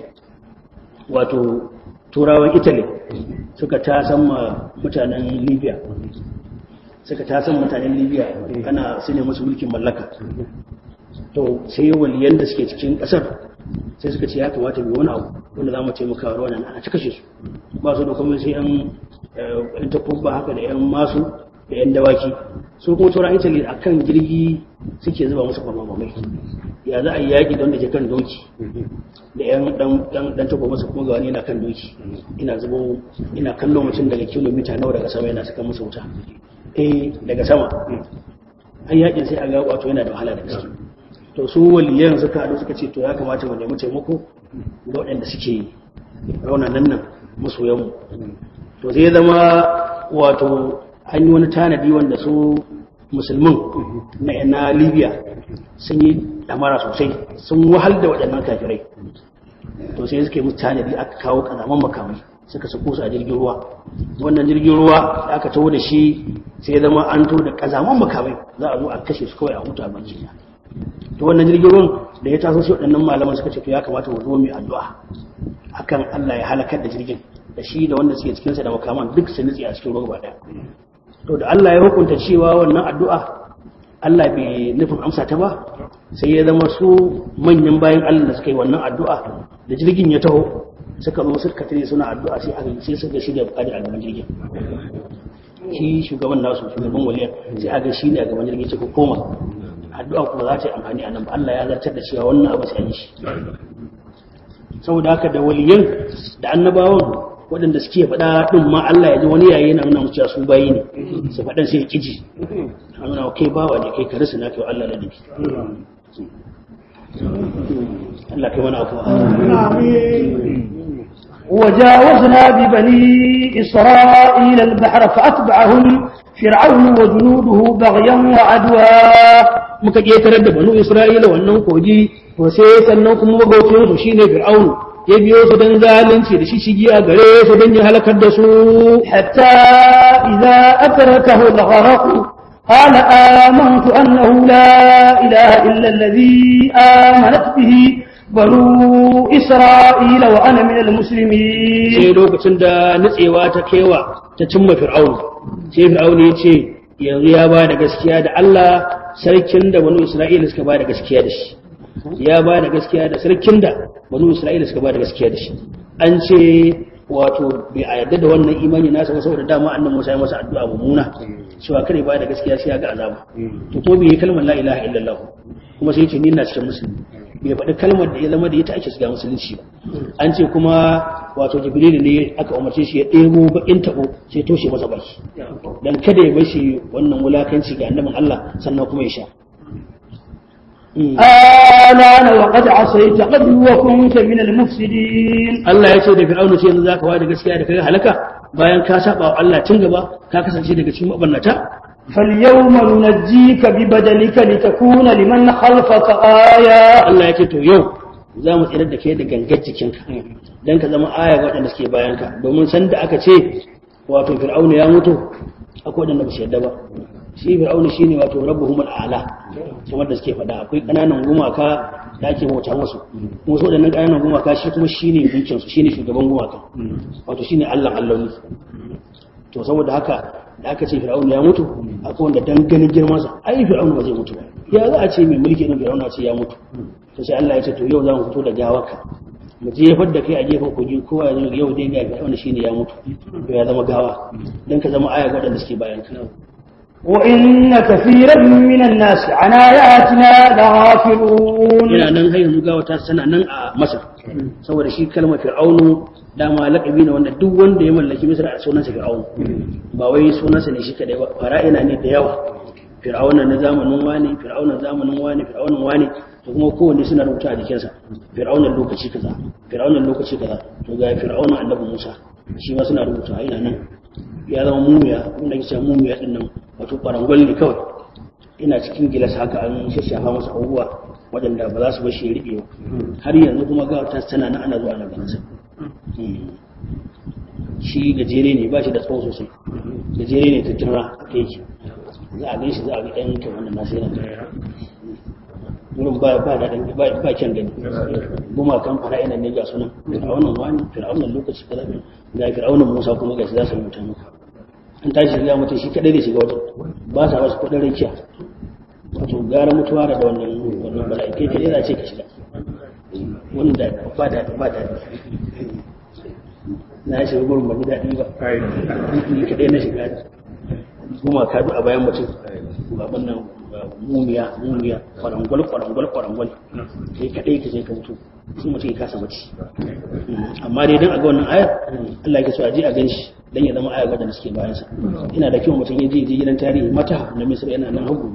wato turawan italy suka tasan ma mutanen libya suka tasan mutanen libya ana su ne musu mulkin mallaka to sai waliyan da suke cikin kasar sai suka ce ya kamata mai wani abu wanda za mu taimaka wa wannan ana ta kashe su ba su da kuma sai yan takubba haka da yan masu da yan dawaki su kuma turawan italy a kan jirgi suke zuba musu kwamamamai ya za a yi yaƙi don da ke kan doki da yan dan taba masa kuma ga wani yana kan doki ina zubo ina kallon mutum daga kilomita nawa daga sama yana saka masa wuta eh daga sama an yaƙin sai a ga wato yana da wahala da gaske to su waliyan suka haɗu suka ce to ya kamata mu nemi taimako ga waɗanda suke raunanan nan masoyanmu to zai zama wato an yi wani tanadi wanda su musulmin na libya sun yi damara sosai sun wahal da waɗannan kafirai to sai suke musu tanadi aka kawo ƙazaman makamai suka sako su a jirgin ruwa wannan jirgin ruwa da aka taho da shi sai ya zama an to da ƙazaman makamai za a zo a kashe su kawai a hutu a banki to wannan jirgin ruwan da ya taso sai waɗannan malaman suka ce to ya kamata mu zo mu addu'a akan Allah ya halakar da jirgin da shi da wanda suke cikinsa da makaman duk su nutse a cikin ruwa ɗaya to da Allah ya hukunta cewa wannan addu'a Allah bai nufin amsa ta ba sai ya zama su manyan bayan Allah da suka yi wannan addu'a da jirgin ya taho suka zo suka tare suna addu'a sai aka sai suka shirya bukari a gaban jirgin shi shugaban nasu shugaban waliya sai aka shi ne a gaban jirgin sai ku koma addu'a kuma za ta yi amfani a nan ba Allah ya zartar da cewa wannan abu sai an yi shi saboda haka da waliyan da annabawan waɗanda suke faɗa ɗin ma Allah ya ji wani yayi na nuna mutuwa su bayi ne su faɗan sai ya kiji a nuna kai bawa ne kai karisu na kai Allah da dabi Allah kai mana afuwa وجاوزنا ببني إسرائيل البحر فأتبعهم فرعون وجنوده بغيا وعدوا muka ƙetarar da banu Isra'ila wannan kogi to sai sannan kuma magaucin su shine Fir'aun ya biyo su don zalunci da shishigi a gare su don ya halakar da su حتى إذا أدركه الغرق قال آمنت أنه لا إله إلا الذي آمنت به بنو إسرائيل وأنا من المسلمين sai lokacin da nutsewa ta kewa ta cimma Fir'aun sai Fir'aun ya ce yanzu ya ba da gaskiya da Allah sarkin da banu Isra'ila suka ba da gaskiya da shi ya ba da gaskiya da sarkin da banu Isra'ila suka ba da gaskiya da shi an ce wato bai a yarda da wannan imani nasa ba saboda dama annan Musa ya masa addu'a mummuna cewa kare ba da gaskiya sai ya ga azaba to ko bai yi kalmar la ilaha illallah kuma sai ya ce ni ina cikin musulmi bai faɗi kalmar da ya zama da ita ake shiga musulunci ba an ce kuma wato jibril ne aka umarce shi ya ɗebo bakin tabo sai toshe masa baki dan kada ya bashi wannan wulakanci ga annabin Allah sannan kuma ya sha آلان وقد عصيت قبل وكنت من المفسدين Allah ya ce da Fir'auna ce yanzu zaka wada gaskiya da kai halaka bayan ka saba wa Allah tun gaba ka kasance daga cikin mabannata فاليوم ننجيك ببدنك لتكون لمن خلفك آية Allah ya ce to yau za mu tsirar da kai da gangar jikinka dan ka zama aya ga waɗanda suke bayan ka domin san da aka ce wato Fir'auna ya mutu akwai waɗanda ba su yarda ba shi Fir'auna shine wato rabbuhum al'ala kamar da suke faɗa akwai ƙananan gumaka da ake bauta musu kuma su waɗannan ƙananan gumaka shi kuma shine gunkin su shine shugaban gumaka wato shine Allah Allah ne to saboda haka da aka ce fir'aun ya mutu akwai wanda dan ganin girmansa ai fir'aun ba zai mutu ba ya za a ce mai mulki din fir'aun ce ya mutu to sai Allah ya ce to yau za mu fito da gawarka mu jefar da kai a gefen kogi kowa ya zo yau dai ga fir'aun shine ya mutu to ya zama gawa dan ka zama aya ga waɗanda suke bayan ka وإن كثيرا من الناس عن آياتنا لغافلون yana nan har yanzu gawa ta sana nan a masar saboda shi kalmar fir'aunu dama laƙabi ne wanda duk wanda ya mallaki misar a sunansa fir'aunu ba wai sunansa ne shi kadai ba fara'ina ne da yawa fir'auna na zamanin wani fir'auna zamanin wani fir'aunan wani to kuma kowanne suna rubuta a jikinsa fir'aunan lokaci kaza fir'aunan lokaci kaza to ga fir'aunan annabi musa shi ma suna rubuta yana nan ya zama mumiya wanda ke cewa mumiya din nan wato kwarangwal ne kawai ina cikin gilas haka an shashafa masa abubuwa waɗanda ba za su bashi ya riɓe ba har yanzu kuma ga ta tana na ana zuwa na ganin sa shi gajere ne ba shi da tsawo sosai gajere ne ta tura ta yake za a gan shi za a ga ɗan kyau wannan nasu yana wurin ba ba da ɗan ba ba kyan gani goma kan fara ina ne ga sunan fir'aunan wani fir'aunan lokaci kaza ga fir'aunan musa kuma ga shi za su rubuta maka an tashi shiga mutum shi kadai da shiga wajen ba sa wasu kudin rakiya wato gara mutuwa da wannan wannan bala'i kai kadai za ce ka shiga wanda ba da ba da na shiga gurin ba ji daɗi ba ni kadai na shiga goma ka a bayan mutum ba wannan mumiya mumiya kwarangwal kwarangwal kwarangwal kai kadai ka je ka mutu sun mutum ya kasa mace amma dai don a ga wannan ayar Allah ya so a je a ganshi dan ya zama ayar wadanda suke bayan sa ina da kyau mutum ya je je gidan tarihi mata na Misra yana nan hagu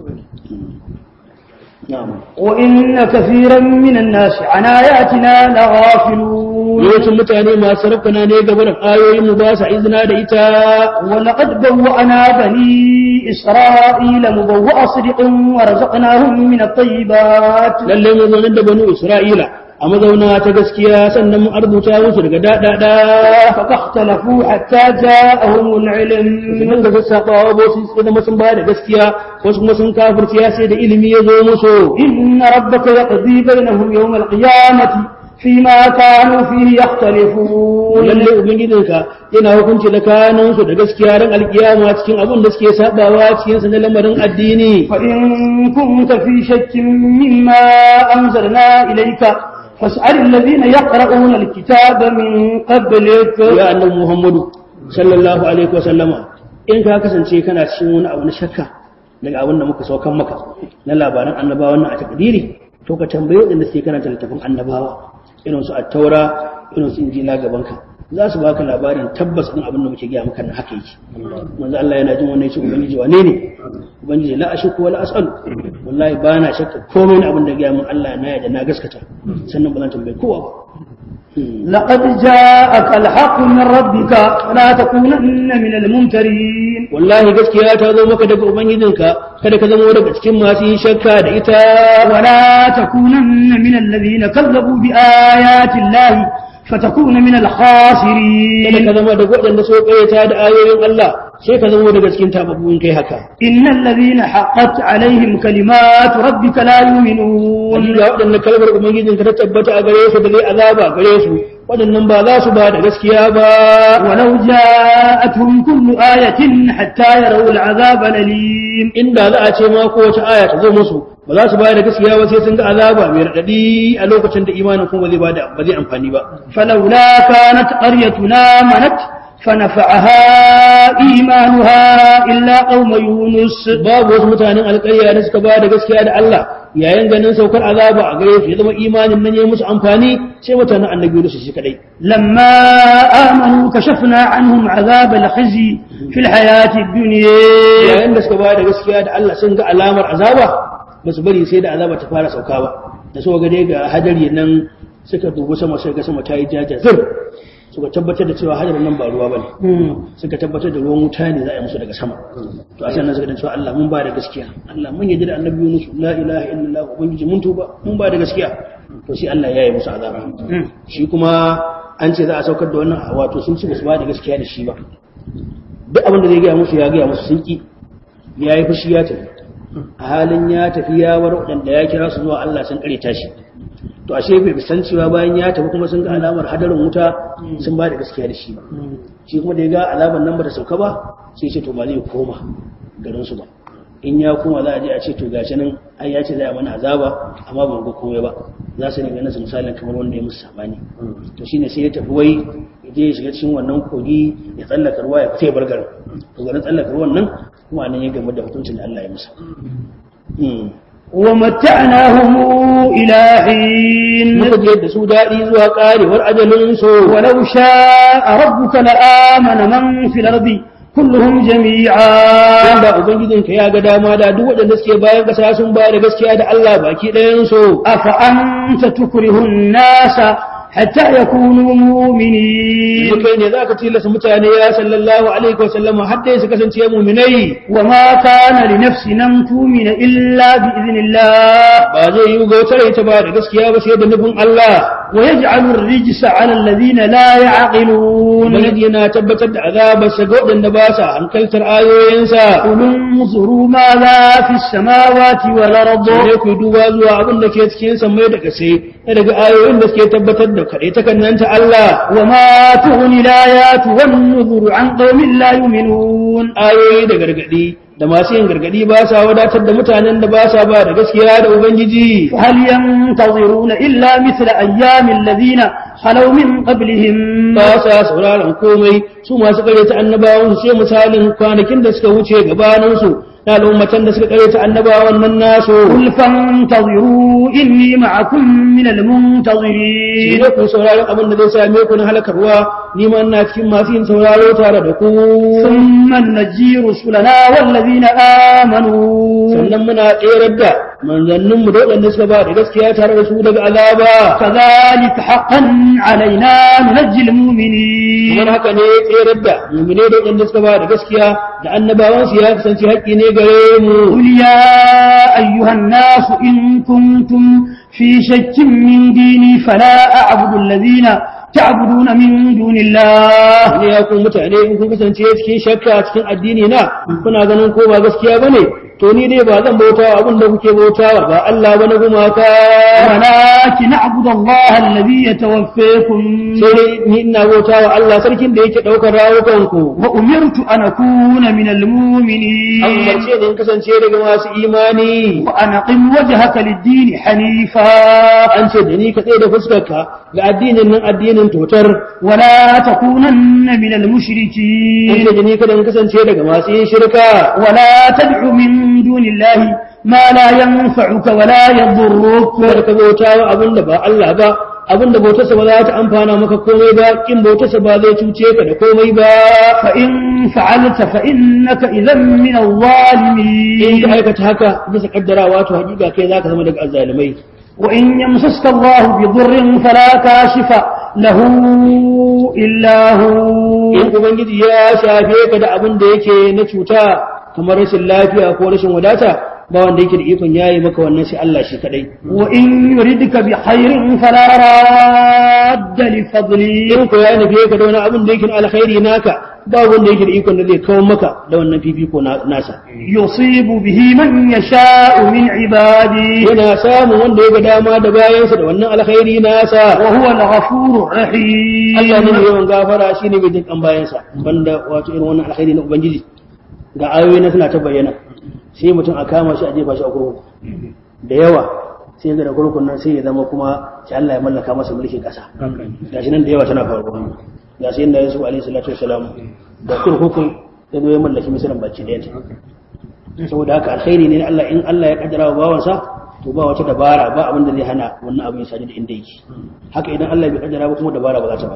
na'am وإن كثيرا من الناس عن آياتنا لغافلون yawancin mutane masu rafkana ne gaba da ayoyin mu ba sa izina da ita ولقد بوأنا بني إسرائيل مبوأ صدق ورزقناهم من الطيبات lallai mu zaunar da banu Isra'ila a mazauna ta gaskiya sannan mu arzuta musu daga daɗaɗa فاختلفوا حتى جاءهم العلم mun ga sassaɓawa ba su zama sun bayar da gaskiya wasu kuma sun kafirciya sai da ilimi ya zo musu إن ربك يقضي بينهم يوم القيامة فيما كانوا فيه يختلفون lallai ubangijinka yana hukunci da kanansu da gaskiya ran alkiyama cikin abin da suke sabawa cikin sa na lamarin addini فإن كنت في شك مما أنزلنا إليك فاسأل الذين يقرؤون الكتاب من قبلك ya annabi muhammadu sallallahu alaihi wa sallama in ka kasance kana cikin wani abu na shakka daga abin da muka saukan maka na labaran annabawan nan a takdiri to ka tambayi waɗanda suke karanta littafin annabawa irin su at-taura irin su injila gaban ka za su baka labarin tabbas din abin da muke gaya maka na haka yake manzo Allah yana jin wannan yace ubangiji wane ne ubangiji la ashku wala as'al wallahi ba na shakka komai na abin da gaya mun Allah na yarda na gaskata sannan ba zan tambayi kowa ba لقد جاءك الحق من ربك فلا تكونن من الممترين wallahi gaskiya ta zo maka daga ubangijinka kada ka zama daga cikin masu yin shakka da ita ولا تكونن من الذين كذبوا بآيات الله فتكون من kada الخاسرين ka zama daga waɗanda so ƙayyata da ayoyin Allah sai ka zama daga cikin tababbun kai haka إن الذين حقت عليهم كلمات ربك لا يؤمنون wanda waɗanda kalmar ubangijinka ta tabbata a gare su da zai azaba gare su waɗannan ba za su ba da gaskiya ba ولو جاءتهم كل آية حتى يروا العذاب الأليم inda za a ce ma kowace aya ta zo musu ba za su ba da gaskiya ba sai sun ga azaba mai raɗaɗi a lokacin da imanin kuma zai ba da ba zai amfani ba فلولا كانت قريتنا منت فنفعها إيمانها إلا قوم يونس babu wasu mutanen alƙarya da suka ba da gaskiya da Allah yayin ganin saukar azaba a gare su ya zama imanin nan ya musu amfani sai mutanen annabi Yunus shi kadai لما آمنوا كشفنا عنهم عذاب الخزي في الحياة الدنيا yayin da suka ba da gaskiya da Allah sun ga alamar azaba ba su bari sai da azaba ta fara sauka ba da suka ga dai ga hadari nan suka dubi sama sai ga sama ta yi jajazir suka tabbatar da cewa hadarin nan ba ruwa bane suka tabbatar da ruwan wuta ne za a yi musu daga sama to a sannan suka da cewa Allah mun ba da gaskiya Allah mun yarda da annabi Yunus la ilaha illallah ubangiji mun tuba mun ba da gaskiya to sai Allah ya yi musu azaba shi kuma an ce za a saukar da wannan wato sun ci basu ba da gaskiya da shi ba duk abin da zai gaya musu ya gaya musu sun ki ya yi fushi ya tafi a halin ya tafi ya war waɗanda ya kira su zuwa Allah sun kare tashi to ashe bai san cewa bayan ya tafi kuma sun ga alamar hadarin wuta sun ba da gaskiya da shi ba shi kuma da ya ga alamar nan ba ta sauka ba sai ce to ba zai koma garin su ba in ya koma za a je a ce to gashi nan ai ya ce za a mana azaba amma ba mu ga komai ba za su ne ganin su misalin kamar wanda ya musu sabani to shine sai ya tafi wai ya je ya shiga cikin wannan kogi ya tsallaka ruwa ya fita ya bar garin to garin tsallaka ruwan nan kuma nan ya game da hukuncin da Allah ya masa ومتعناهم إلى حين muka je da su daɗi zuwa ƙarewar ajalin su ولو شاء ربك لآمن من في الأرض كلهم جميعا wanda ubangijinka ya ga dama da duk waɗanda suke bayan ƙasa sun ba da gaskiya da Allah baki ɗayan su أفأنت تكره الناس حتى يكونوا مؤمنين yanzu kai ne za ka tilasta mutane ya sallallahu alaihi wa sallam har dai su kasance muminai وما كان لنفس أن تؤمن إلا بإذن الله ba zai yi gautar ita ba da gaskiya ba sai da nufin Allah ويجعل الرجس على الذين لا يعقلون ubangiji yana tabbatar da azabarsa ga waɗanda ba sa hankaltar ayoyinsa قل انظروا ماذا في السماوات والأرض sai ku duba zuwa abin da ke cikin samai da kase daga ayoyin da suke tabbatar da kaɗai ta ta Allah وما تغني الآيات والنذر عن قوم لا يؤمنون ayoyi da gargaɗi da masu yin gargaɗi ba sa wadatar da mutanen da ba sa ba da gaskiya da ubangiji هل ينتظرون إلا مثل أيام الذين خلوا من قبلهم ba sa sauraron komai su masu karyata annabawan su sai misalin kwanakin da suka wuce gabaninsu na al'ummatan da suka karyata annabawan nan nasu قل فانتظروا إني معكم من shi المنتظرين ne ku sauraron abin da zai same ku na halakarwa ni ma ina cikin masu yin sauraro tare da ku ثم نجي رسلنا والذين آمنوا sannan muna tserar da manzanninmu da waɗanda suka ba da gaskiya tare da su daga azaba كذلك حقا علينا ننجي kamar المؤمنين haka ne tserar da mumine da waɗanda suka ba da gaskiya da annabawansu ya kasance haƙƙi ne gare mu قل يا أيها الناس إن كنتم في شك من ديني فلا أعبد الذين تعبدون من دون الله ne ya ku mutane in kun kasance cikin shakka cikin addini na kuna ganin ko ba gaskiya bane to ni dai ba zan bauta wa abin da kuke bautawa ba Allah bane gumaka ولكن أعبد الله الذي يتوفيكم sai dai ni ina bauta wa Allah sarkin da yake daukar rawukan ku وأمرت أن أكون من an المؤمنين umarce ni in kasance daga masu imani وأن أقم وجهك للدين حنيفا an ce da ni ka tsaye da fuskarka ga addinin nan addinin totar ولا تكونن من an المشركين ce da ni kada in kasance daga masu yin shirka ولا تدع من دون الله ما لا ينفعك ولا يضرك kada ka bauta wa abin da ba Allah ba abin da bautarsa ba za ta amfana maka komai ba kin bautarsa ba zai cuce ka da komai ba فإن فعلت فإنك إذا من in ka الظالمين aikata haka bisa kaddarawa to hakika kai zaka zama daga azzalimai وإن يمسسك الله بضر فلا كاشف له إلا هو in ubangiji ya shafe ka da abin da yake na cuta kamar rashin lafiya ko rashin wadata ba wanda yake da ikon yayi maka wannan sai Allah shi kadai وإن يردك بخير فلا راد لفضله in ko ya nufe ka da wani abin da yake na alkhairi naka ba wanda yake da ikon da zai kawo maka da wannan fifiko na- nasa يصيب به من يشاء من عباده yana samun wanda ya ga dama da bayansa da wannan alkhairi nasa وهو الغفور الرحيم Allah ne mai yawan gafara shi ne mai jin kan bayansa banda wato irin wannan alkhairi na ubangiji ga ayoyi na suna ta bayyana sai mutum a kama shi a jefa shi a kurkuku da yawa sai ga da kurkukun nan sai ya zama kuma sai Allah ya mallaka masa mulkin kasa gashi nan da yawa tana faruwa ga sai inda Yusuf alaihi salatu wasalam da kurkukun ya zo ya mallaki misalan baki da saboda haka alkhairi ne na Allah in Allah ya kaddara wa bawansa to ba wata dabara ba abin da zai hana wannan abin ya sadu da inda yake haka idan Allah bai kaddara ba kuma dabara ba za ta ba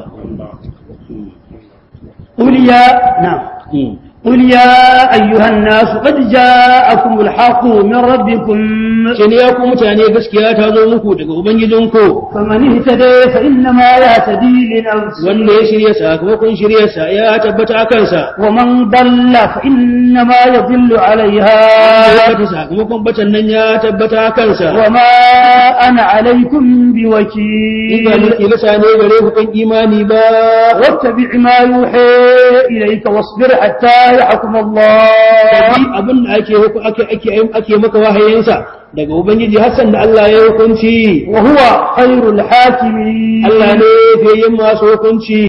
قل يا نعم قل يا أيها الناس قد جاءكم الحق من ربكم sai ne ya ku mutane gaskiya ta zo muku daga ubangijinku فمن اهتدى فإنما يهتدي لنفسه wanda ya shirya sakamakon shiryarsa ya tabbata a kansa ومن ضل فإنما يضل عليها ya ta sakamakon batan nan ya tabbata a kansa وما أنا عليكم in ba بوكيل ni kilisa ne gare ku kan imani ba واتبع ما يوحى إليك واصبر حتى يحكم الله Kabi abin da ake huku- ake ake ake maka wahayinsa daga ubangiji hassan da Allah ya hukunci وهو خير الحاكمين Allah ne fiye yin masu hukunci